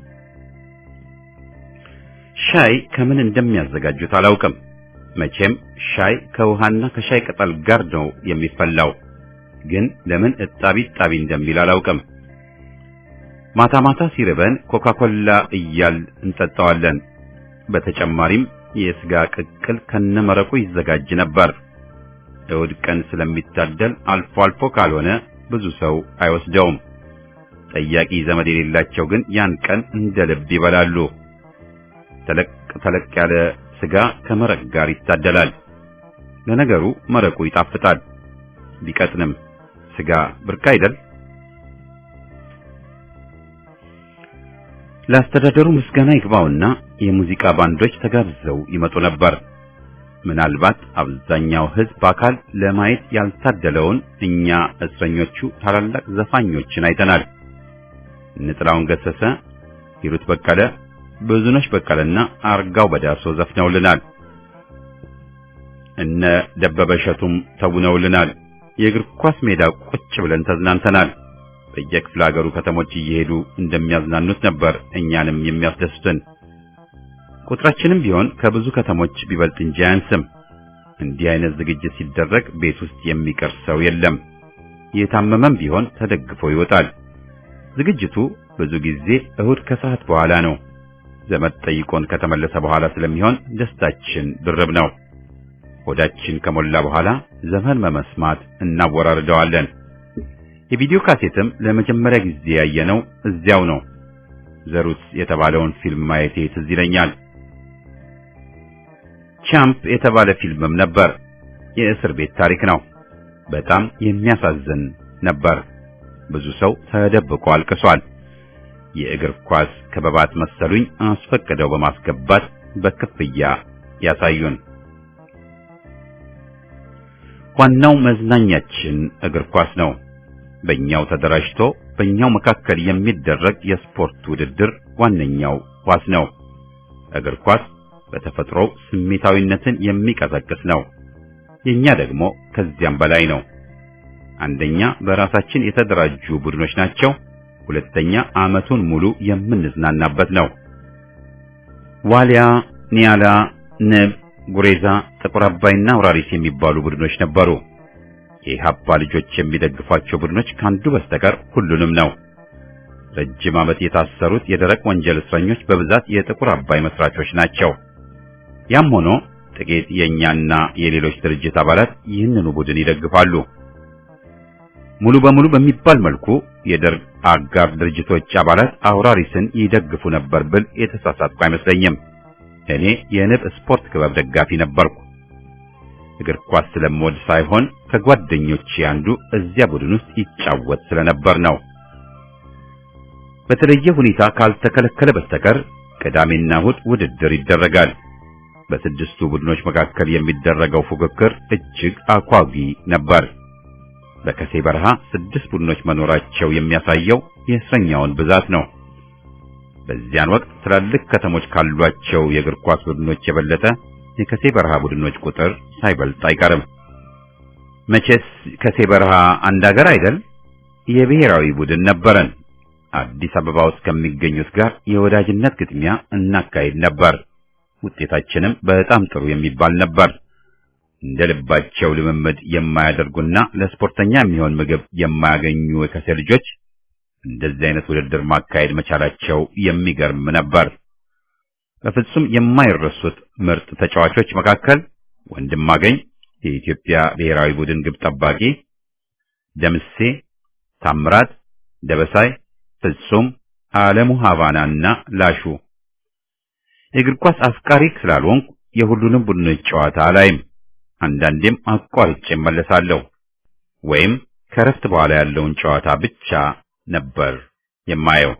ሻይ ከምን እንደሚያዘጋጁት አላውቅም። መቼም ሻይ ከውሃና ከሻይ ቅጠል ጋር ነው የሚፈላው። ግን ለምን እጣቢ ጣቢ እንደሚል አላውቅም። ማታ ማታ ሲርበን ኮካኮላ እያል እንጠጣዋለን። በተጨማሪም የስጋ ቅቅል ከነመረቁ ይዘጋጅ ነበር። እሑድ ቀን ስለሚታደል አልፎ አልፎ ካልሆነ ብዙ ሰው አይወስደውም። ጠያቂ ዘመድ የሌላቸው ግን ያን ቀን እንደ ልብ ይበላሉ። ተለቅ ተለቅ ያለ ስጋ ከመረቅ ጋር ይታደላል። ለነገሩ መረቁ ይጣፍጣል ቢቀጥንም ስጋ ብርቅ አይደል? ለአስተዳደሩ ምስጋና ይግባውና የሙዚቃ ባንዶች ተጋብዘው ይመጡ ነበር። ምናልባት አብዛኛው ሕዝብ በአካል ለማየት ያልታደለውን እኛ እስረኞቹ ታላላቅ ዘፋኞችን አይተናል። ንጥላውን ገሰሰ፣ ሂሩት በቀለ፣ ብዙነሽ በቀለና አርጋው በዳሶ ዘፍነውልናል። እነ ደበበ እሸቱም ተውነውልናል። የእግር ኳስ ሜዳ ቁጭ ብለን ተዝናንተናል። በየክፍለ ሀገሩ ከተሞች እየሄዱ እንደሚያዝናኑት ነበር እኛንም የሚያስደስቱን። ቁጥራችንም ቢሆን ከብዙ ከተሞች ቢበልጥ እንጂ አያንስም። እንዲህ አይነት ዝግጅት ሲደረግ ቤት ውስጥ የሚቀር ሰው የለም። የታመመም ቢሆን ተደግፎ ይወጣል። ዝግጅቱ ብዙ ጊዜ እሁድ ከሰዓት በኋላ ነው። ዘመድ ጠይቆን ከተመለሰ በኋላ ስለሚሆን ደስታችን ድርብ ነው። ሆዳችን ከሞላ በኋላ ዘፈን መመስማት እናወራርደዋለን። የቪዲዮ ካሴትም ለመጀመሪያ ጊዜ ያየነው እዚያው ነው። ዘሩት የተባለውን ፊልም ማየቴ ትዝ ይለኛል። ቻምፕ የተባለ ፊልምም ነበር። የእስር ቤት ታሪክ ነው። በጣም የሚያሳዝን ነበር። ብዙ ሰው ተደብቆ አልቅሷል። የእግር ኳስ ክበባት መሰሉኝ አስፈቅደው በማስገባት በክፍያ ያሳዩን። ዋናው መዝናኛችን እግር ኳስ ነው። በእኛው ተደራጅቶ በእኛው መካከል የሚደረግ የስፖርት ውድድር ዋነኛው ኳስ ነው። እግር ኳስ በተፈጥሮ ስሜታዊነትን የሚቀሰቅስ ነው። የኛ ደግሞ ከዚያም በላይ ነው። አንደኛ በራሳችን የተደራጁ ቡድኖች ናቸው። ሁለተኛ ዓመቱን ሙሉ የምንዝናናበት ነው። ዋሊያ፣ ኒያላ፣ ንብ፣ ጉሬዛ፣ ጥቁር አባይና አውራሪስ የሚባሉ ቡድኖች ነበሩ። የኢህአፓ ልጆች የሚደግፏቸው ቡድኖች ካንዱ በስተቀር ሁሉንም ነው። ረጅም ዓመት የታሰሩት የደረቅ ወንጀል እስረኞች በብዛት የጥቁር አባይ መስራቾች ናቸው። ያም ሆኖ ጥቂት የእኛና የሌሎች ድርጅት አባላት ይህንኑ ቡድን ይደግፋሉ። ሙሉ በሙሉ በሚባል መልኩ የደርግ አጋር ድርጅቶች አባላት አውራሪስን ይደግፉ ነበር ብል የተሳሳትኩ አይመስለኝም። እኔ የንብ ስፖርት ክበብ ደጋፊ ነበርኩ። እግር ኳስ ስለምወድ ሳይሆን ከጓደኞቼ አንዱ እዚያ ቡድን ውስጥ ይጫወት ስለነበር ነው። በተለየ ሁኔታ ካልተከለከለ በስተቀር ቅዳሜና እሑድ ውድድር ይደረጋል። በስድስቱ ቡድኖች መካከል የሚደረገው ፉክክር እጅግ አጓጊ ነበር። በከሴ በረሃ ስድስት ቡድኖች መኖራቸው የሚያሳየው የእስረኛውን ብዛት ነው። በዚያን ወቅት ትላልቅ ከተሞች ካሏቸው የእግር ኳስ ቡድኖች የበለጠ የከሴ በረሃ ቡድኖች ቁጥር ሳይበልጥ አይቀርም። መቼስ ከሴ በረሃ አንድ አገር አይደል? የብሔራዊ ቡድን ነበረን። አዲስ አበባ ውስጥ ከሚገኙት ጋር የወዳጅነት ግጥሚያ እናካሄድ ነበር። ውጤታችንም በጣም ጥሩ የሚባል ነበር። እንደ ልባቸው ልምምድ የማያደርጉና ለስፖርተኛ የሚሆን ምግብ የማያገኙ የከሴ ልጆች እንደዚህ አይነት ውድድር ማካሄድ መቻላቸው የሚገርም ነበር። በፍጹም የማይረሱት ምርጥ ተጫዋቾች መካከል ወንድማገኝ የኢትዮጵያ ብሔራዊ ቡድን ግብ ጠባቂ፣ ደምሴ ታምራት፣ ደበሳይ፣ ፍጹም አለሙ፣ ሀቫናና ላሹ። የእግር ኳስ አፍቃሪ ስላልሆንኩ የሁሉንም ቡድኖች ጨዋታ አላይም። አንዳንዴም አቋርጬ እመለሳለሁ ወይም ከረፍት በኋላ ያለውን ጨዋታ ብቻ ነበር የማየው።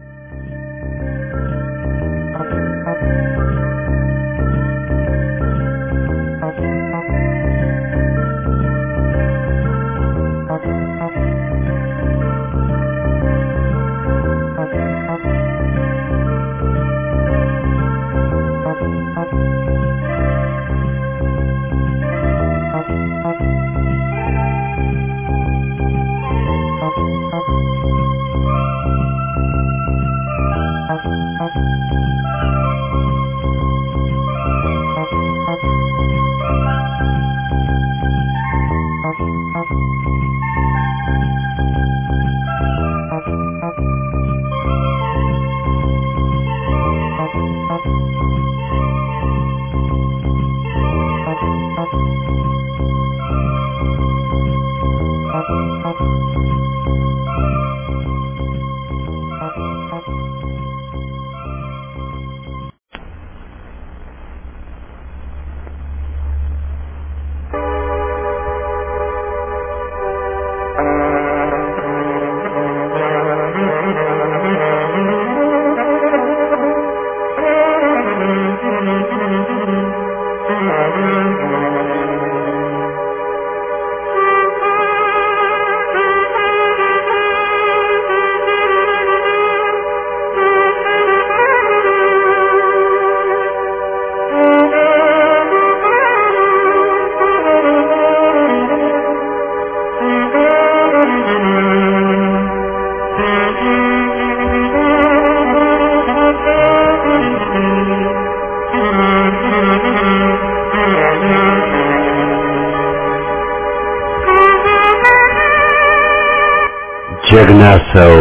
ጀግና ሰው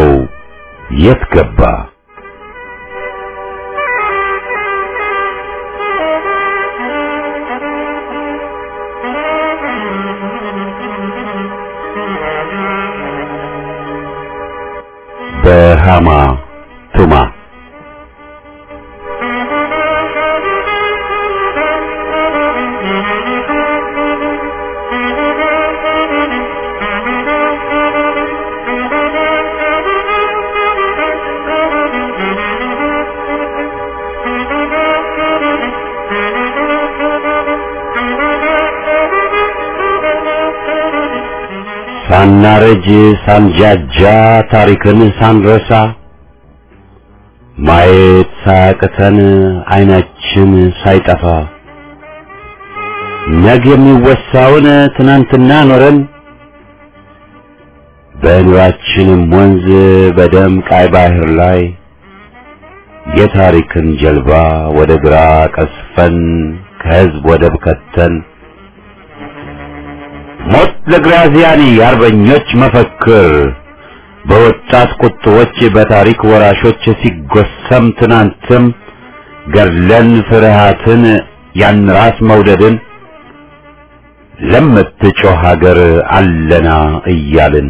የት ገባ? በሃማ ቱማ ሳናረጅ ሳንጃጃ ታሪክን ሳንረሳ ማየት ሳያቅተን አይናችን ሳይጠፋ ነገ የሚወሳውን ትናንትና ኖረን በኑራችንም ወንዝ በደም ቃይ ባህር ላይ የታሪክን ጀልባ ወደ ግራ ቀስፈን ከህዝብ ወደብ ከተን ሞት ለግራዚያኒ አርበኞች መፈክር በወጣት ቁጥቦች በታሪክ ወራሾች ሲጎሰም ትናንትም ገድለን ፍርሃትን ያን ራስ መውደድን ለምትጮህ ሀገር አለና እያልን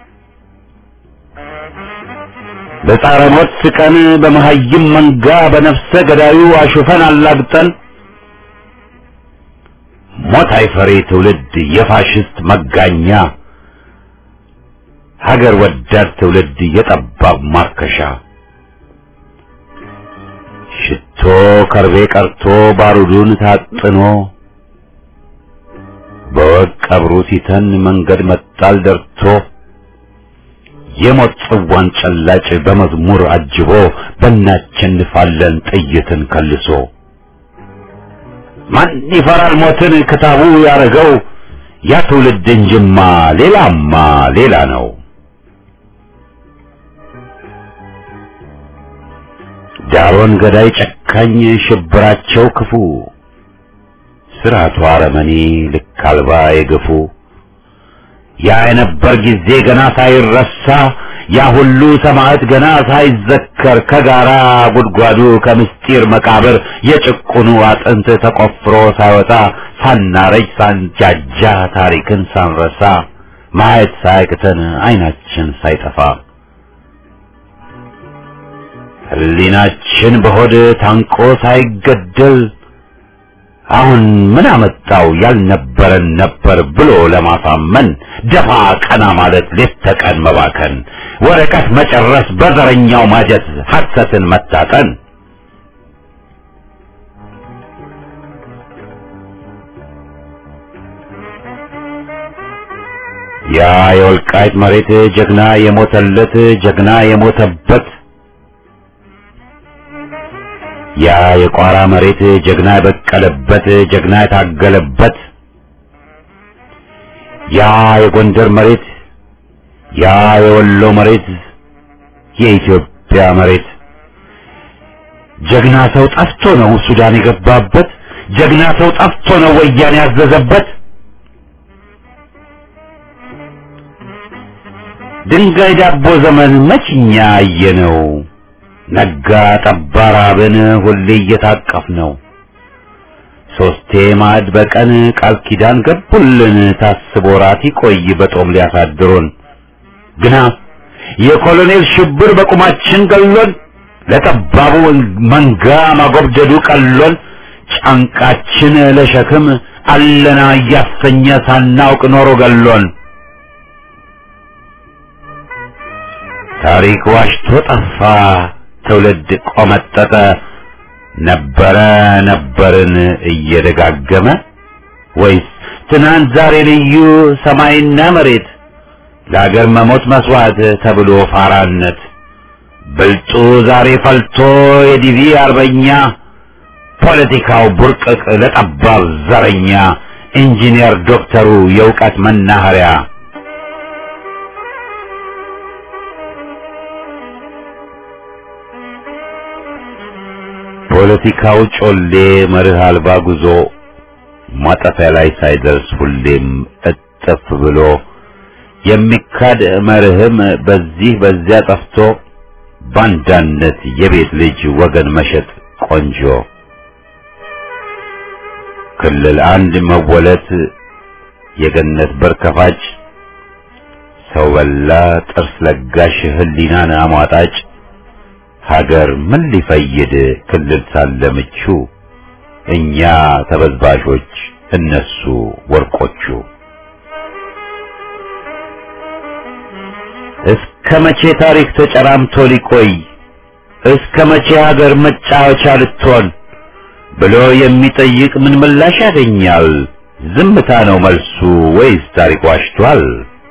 በጻረ ሞት ስቀን በመሀይም መንጋ በነፍሰ ገዳዩ አሹፈን አላግጠን ሞት አይፈሬ ትውልድ የፋሽስት መጋኛ ሀገር ወዳድ ትውልድ የጠባብ ማርከሻ ሽቶ ከርቤ ቀርቶ ባሩዱን ታጥኖ በወግ ቀብሩ ሲተን መንገድ መጣል ደርቶ የሞት ጽዋን ጨላጭ በመዝሙር አጅቦ በእናቸንፋለን ጥይትን ከልሶ ማን ይፈራል ሞትን ክታቡ ያረገው ያ ትውልድ እንጅማ ሌላማ ሌላ ነው። ዳሮን ገዳይ ጨካኝ ሽብራቸው ክፉ ስርዓቱ አረመኔ ልክ አልባ የገፉ ያ የነበር ጊዜ ገና ሳይረሳ ያ ሁሉ ሰማዕት ገና ሳይዘከር ከጋራ ጉድጓዱ ከምስጢር መቃብር የጭቁኑ አጥንት ተቆፍሮ ሳይወጣ ሳናረጅ ሳንጃጃ ታሪክን ሳንረሳ ማየት ሳያቅተን አይናችን ሳይጠፋ ሕሊናችን በሆድ ታንቆ ሳይገደል አሁን ምን አመጣው ያልነበረን ነበር ብሎ ለማሳመን ደፋ ቀና ማለት ሌት ተቀን መባከን ወረቀት መጨረስ በዘረኛው ማጀት ሐሰትን መታጠን ያ የወልቃይት መሬት ጀግና የሞተለት ጀግና የሞተበት ያ የቋራ መሬት ጀግና የበቀለበት ጀግና የታገለበት ያ የጎንደር መሬት ያ የወሎ መሬት የኢትዮጵያ መሬት ጀግና ሰው ጠፍቶ ነው ሱዳን የገባበት ጀግና ሰው ጠፍቶ ነው ወያኔ ያዘዘበት ድንጋይ ዳቦ ዘመን መችኛ አየነው ነጋ ጠባ ራብን ሁሌ እየታቀፍ ነው ሶስቴ ማዕድ በቀን ቃል ኪዳን ገቡልን ታስቦ ራት ይቆይ በጦም ሊያሳድሩን ግና የኮሎኔል ሽብር በቁማችን ገሎን ለጠባቡ መንጋ ማጎብደዱ ቀሎን ጫንቃችን ለሸክም አለና እያሰኘ ሳናውቅ ኖሮ ገሎን ታሪክ ዋሽቶ ጠፋ ትውልድ ቆመጠጠ ነበረ ነበርን እየደጋገመ ወይስ ትናንት ዛሬ ልዩ ሰማይና መሬት ለአገር መሞት መስዋዕት ተብሎ ፋራነት ብልጡ ዛሬ ፈልቶ የዲቪ አርበኛ ፖለቲካው ቡርቅቅ ለጠባብ ዘረኛ ኢንጂነር ዶክተሩ የእውቀት መናኸሪያ ፖለቲካው ጮሌ መርህ አልባ ጉዞ ማጠፊያ ላይ ሳይደርስ ሁሌም እጥፍ ብሎ የሚካድ መርህም በዚህ በዚያ ጠፍቶ ባንዳነት የቤት ልጅ ወገን መሸጥ ቆንጆ ክልል አንድ መወለት የገነት በር ከፋጭ ሰው በላ ጥርስ ለጋሽ ህሊናን አሟጣጭ ሀገር ምን ሊፈይድ ክልል ሳለ ምቹ እኛ ተበዝባዦች እነሱ ወርቆቹ እስከ መቼ ታሪክ ተጨራምቶ ሊቆይ እስከ መቼ ሀገር መጫወቻ ልትሆን ብሎ የሚጠይቅ ምን ምላሽ ያገኛል? ዝምታ ነው መልሱ ወይስ ታሪክ ዋሽቷል?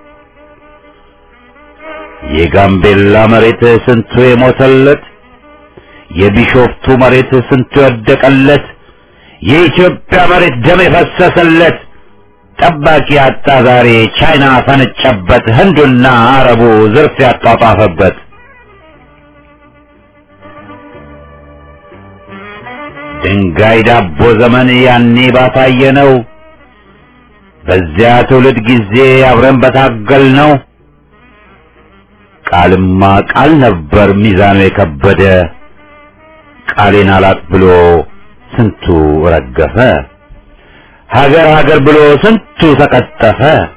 የጋምቤላ መሬት ስንቱ የሞተለት፣ የቢሾፍቱ መሬት ስንቱ የወደቀለት፣ የኢትዮጵያ መሬት ደም የፈሰሰለት ጠባቂ አጣ ዛሬ ቻይና ፈነጨበት፣ ህንዱና አረቡ ዝርፍ ያጧጧፈበት። ድንጋይ ዳቦ ዘመን ያኔ ባሳየ ነው። በዚያ ትውልድ ጊዜ አብረን በታገል ነው ቃልማ ቃል ነበር ሚዛኑ የከበደ ቃሌን አላጥ ብሎ ስንቱ ረገፈ ሀገር ሀገር ብሎ ስንቱ ተቀጠፈ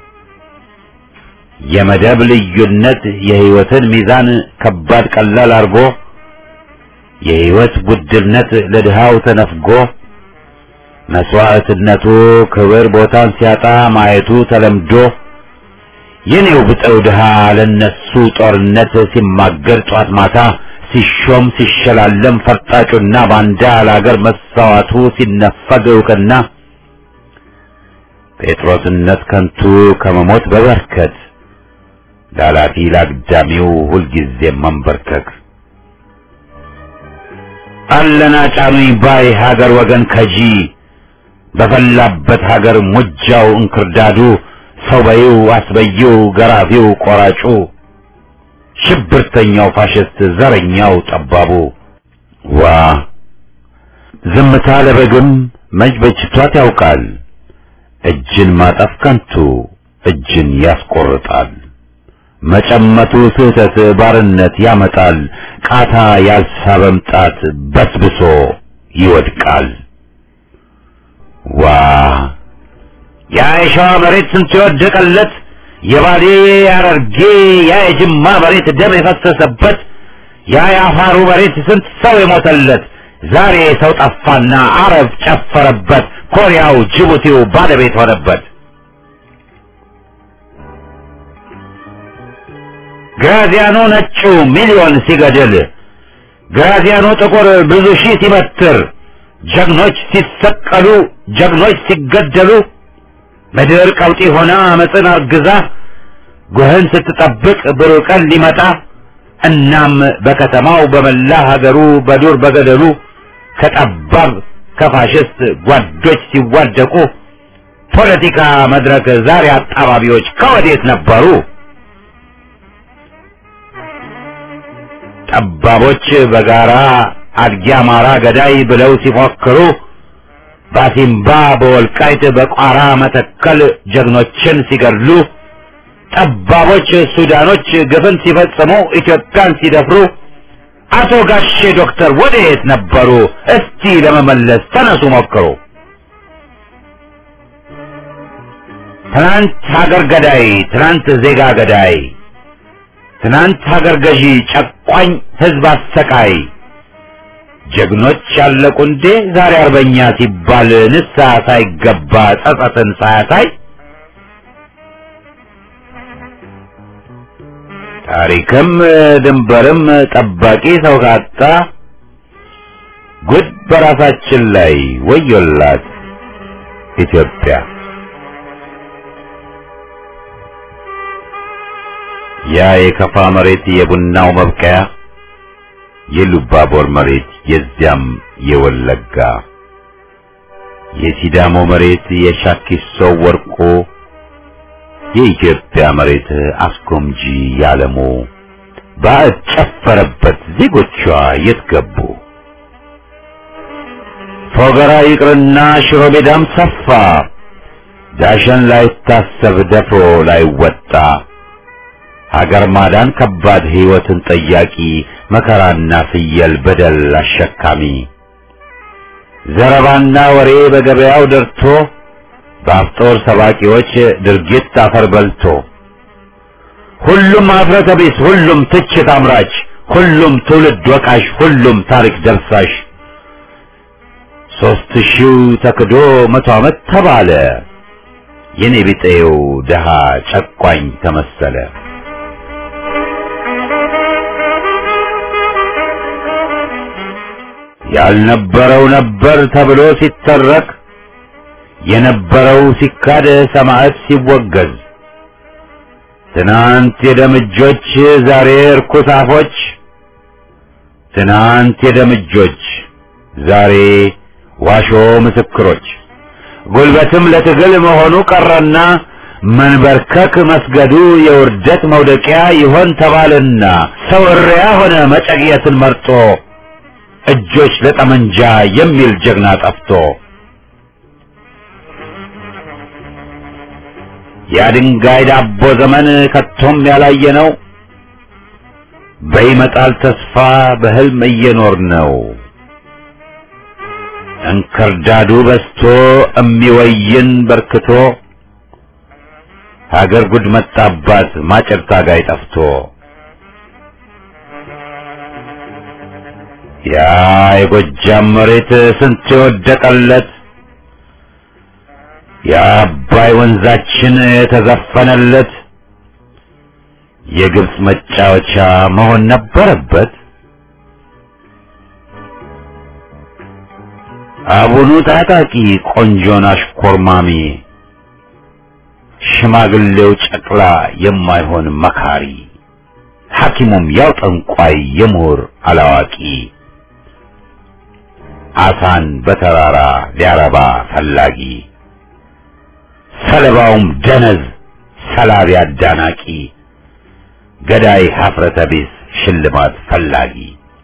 የመደብ ልዩነት የህይወትን ሚዛን ከባድ ቀላል አርጎ የህይወት ውድነት ለድሃው ተነፍጎ መስዋዕትነቱ ክብር ቦታን ሲያጣ ማየቱ ተለምዶ የኔው ብጠው ድሃ ለነሱ ጦርነት ሲማገር ጧት ማታ ሲሾም ሲሸላለም ፈርጣጩና ባንዳ ለአገር መሳዋቱ ሲነፈግ እውቅና ጴጥሮስነት ከንቱ ከመሞት በበርከት ላላፊ ላግዳሚው ሁልጊዜ መንበርከክ አለና ጫኑኝ ባይ ሀገር ወገን ከጂ በፈላበት ሀገር ሙጃው እንክርዳዱ ሰው በይው አስበይው ገራፊው ቆራጩ ሽብርተኛው ፋሽስት ዘረኛው ጠባቡ ዋ ዝምታ ለበግም መች በጅቷት ያውቃል እጅን ማጠፍ ከንቱ እጅን ያስቆርጣል መጨመቱ ስህተት ባርነት ያመጣል ቃታ ያልሳበም ጣት በስብሶ ይወድቃል ዋ ያ የሸዋ መሬት ስንት የወደቀለት የባሌ ያረርጌ ያ የጅማ መሬት ደም የፈሰሰበት ያ የአፋሩ መሬት ስንት ሰው የሞተለት ዛሬ ሰው ጠፋና አረብ ጨፈረበት ኮሪያው ጅቡቲው ባለቤት ሆነበት ግራዚያኖ ነጩ ሚሊዮን ሲገድል ግራዚያኖ ጥቁር ብዙ ሺህ ሲበትር ጀግኖች ሲሰቀሉ ጀግኖች ሲገደሉ ምድር ቀውጢ ሆና አመፅን አርግዛ ጉህን ስትጠብቅ ብሩህ ቀን ሊመጣ እናም በከተማው በመላ ሀገሩ በዱር በገደሉ ከጠባብ ከፋሽስት ጓዶች ሲዋደቁ ፖለቲካ መድረክ ዛሬ አጣባቢዎች ከወዴት ነበሩ? ጠባቦች በጋራ አድጊ አማራ ገዳይ ብለው ሲፎክሩ ባሲምባ በወልቃይት በቋራ መተከል ጀግኖችን ሲገድሉ ጠባቦች ሱዳኖች ግፍን ሲፈጽሙ ኢትዮጵያን ሲደፍሩ አቶ ጋሼ ዶክተር ወዴት ነበሩ? እስቲ ለመመለስ ተነሱ ሞክሩ። ትናንት ሀገር ገዳይ፣ ትናንት ዜጋ ገዳይ፣ ትናንት ሀገር ገዢ፣ ጨቋኝ ህዝብ አሰቃይ ጀግኖች ያለቁ እንዴ ዛሬ አርበኛ ሲባል ንስሐ ሳይገባ ጸጸትን ሳያሳይ ታሪክም ድንበርም ጠባቂ ሰው ካጣ ጉድ በራሳችን ላይ ወዮላት ኢትዮጵያ። ያ የከፋ መሬት የቡናው መብቀያ የሉባቦር መሬት የዚያም የወለጋ የሲዳሞ መሬት የሻኪሶ ወርቆ የኢትዮጵያ መሬት አስጎምጂ ያለሙ ባዕድ ጨፈረበት ዜጎቿ የት ገቡ? ፎገራ ይቅርና ሽሮ ሜዳም ሰፋ ዳሸን ላይታሰብ ደፍሮ ላይወጣ ሀገር ማዳን ከባድ ሕይወትን ጠያቂ መከራና ፍየል በደል አሸካሚ ዘረባና ወሬ በገበያው ደርቶ በአፍጦር ሰባቂዎች ድርጊት አፈር በልቶ ሁሉም አፍረተ ቢስ፣ ሁሉም ትችት አምራች፣ ሁሉም ትውልድ ወቃሽ፣ ሁሉም ታሪክ ደርሳሽ ሦስት ሺው ተክዶ መቶ ዓመት ተባለ የኔ ቢጤው ደሃ ጨቋኝ ተመሰለ። ያልነበረው ነበር ተብሎ ሲተረክ የነበረው ሲካድ ሰማዕት ሲወገዝ ትናንት የደምጆች ዛሬ እርኩስ አፎች ትናንት የደምጆች ዛሬ ዋሾ ምስክሮች ጉልበትም ለትግል መሆኑ ቀረና መንበርከክ መስገዱ የውርደት መውደቂያ ይሆን ተባልና ሰው እሪያ ሆነ መጨቅየትን መርጦ እጆች ለጠመንጃ የሚል ጀግና ጠፍቶ የድንጋይ ዳቦ ዘመን ከቶም ያላየ ነው። በይመጣል ተስፋ በህልም እየኖር ነው። እንክርዳዱ በስቶ እሚወይን በርክቶ ሀገር ጉድ መጣባት ማጨድ ታጋይ ጠፍቶ ያ የጎጃም መሬት ስንት የወደቀለት የአባይ ወንዛችን የተዘፈነለት የግብፅ መጫወቻ መሆን ነበረበት። አቡኑ ታጣቂ ቆንጆን አሽኮርማሚ ሽማግሌው ጨቅላ የማይሆን መካሪ ሐኪሙም ያው ጠንቋይ የምሁር አላዋቂ አሳን በተራራ ሊያረባ ፈላጊ ሰለባውም ደነዝ ሰላቢ አዳናቂ ገዳይ ሀፍረተ ቢስ ሽልማት ፈላጊ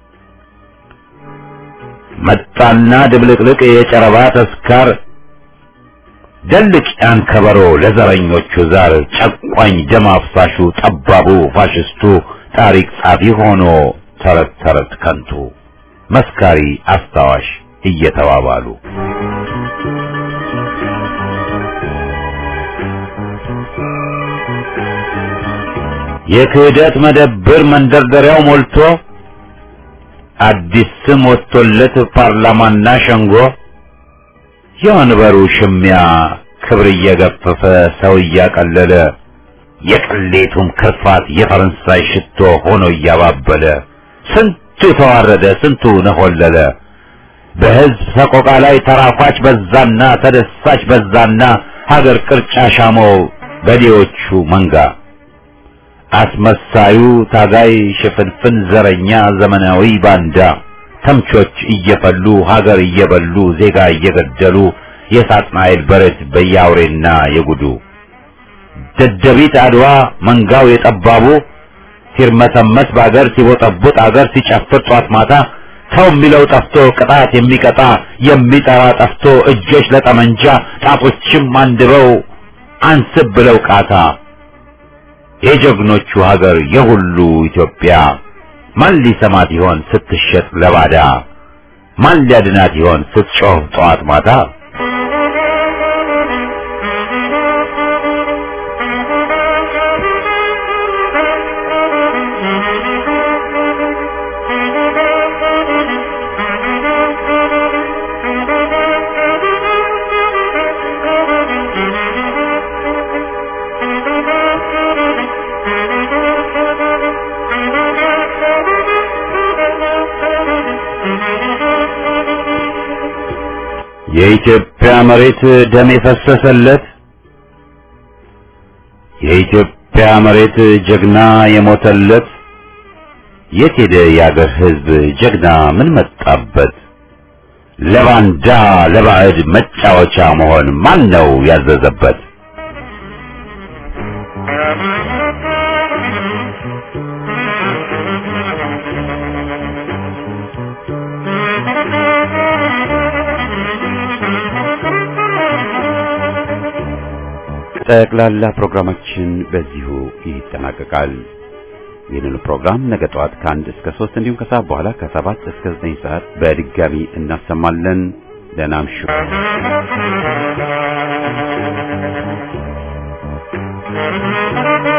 መጣና ድብልቅልቅ የጨረባ ተስካር ደልቅ ያን ከበሮ ለዘረኞቹ ዛር ጨቋኝ ደም አፍሳሹ ጠባቡ ፋሽስቱ ታሪክ ጻፊ ሆኖ ተረት ተረት ከንቱ መስካሪ አስታዋሽ እየተባባሉ የክህደት መደብር መንደርደሪያው ሞልቶ አዲስ ስም ወጥቶለት ፓርላማና ሸንጎ የወንበሩ ሽሚያ ክብር እየገፈፈ ሰው እያቀለለ የቅሌቱም ክርፋት የፈረንሳይ ሽቶ ሆኖ እያባበለ ስንቱ ተዋረደ፣ ስንቱ ነሆለለ። በሕዝብ ሰቆቃ ላይ ተራኳች በዛና ተደሳች በዛና ሀገር ቅርጫ ሻመው በዴዎቹ መንጋ አስመሳዩ ታጋይ ሽፍንፍን ዘረኛ ዘመናዊ ባንዳ ተምቾች እየፈሉ ሀገር እየበሉ ዜጋ እየገደሉ የሳጥናኤል በረት በያውሬና የጉዱ ደደቢት አድዋ መንጋው የጠባቡ ሲርመሰመስ በአገር ሲቦጠቡጥ አገር ሲጨፍር ጧት ማታ ሰው የሚለው ጠፍቶ ቅጣት የሚቀጣ የሚጠራ ጠፍቶ እጆች ለጠመንጃ ጣቶችም አንድበው አንስብ ብለው ቃታ የጀግኖቹ ሀገር የሁሉ ኢትዮጵያ ማን ሊሰማት ይሆን ስትሸጥ ለባዳ? ማን ሊያድናት ይሆን ስትጮህ ጠዋት ማታ? የኢትዮጵያ መሬት ደም የፈሰሰለት የኢትዮጵያ መሬት ጀግና የሞተለት የት ሄደ የአገር ሕዝብ ጀግና ምን መጣበት? ለባንዳ ለባዕድ መጫወቻ መሆን ማን ነው ያዘዘበት? ጠቅላላ ፕሮግራማችን በዚሁ ይጠናቀቃል። ይህንን ፕሮግራም ነገ ጠዋት ከአንድ እስከ ሶስት እንዲሁም ከሰዓት በኋላ ከሰባት እስከ ዘጠኝ ሰዓት በድጋሚ እናሰማለን። ደህና እምሹ። Thank you.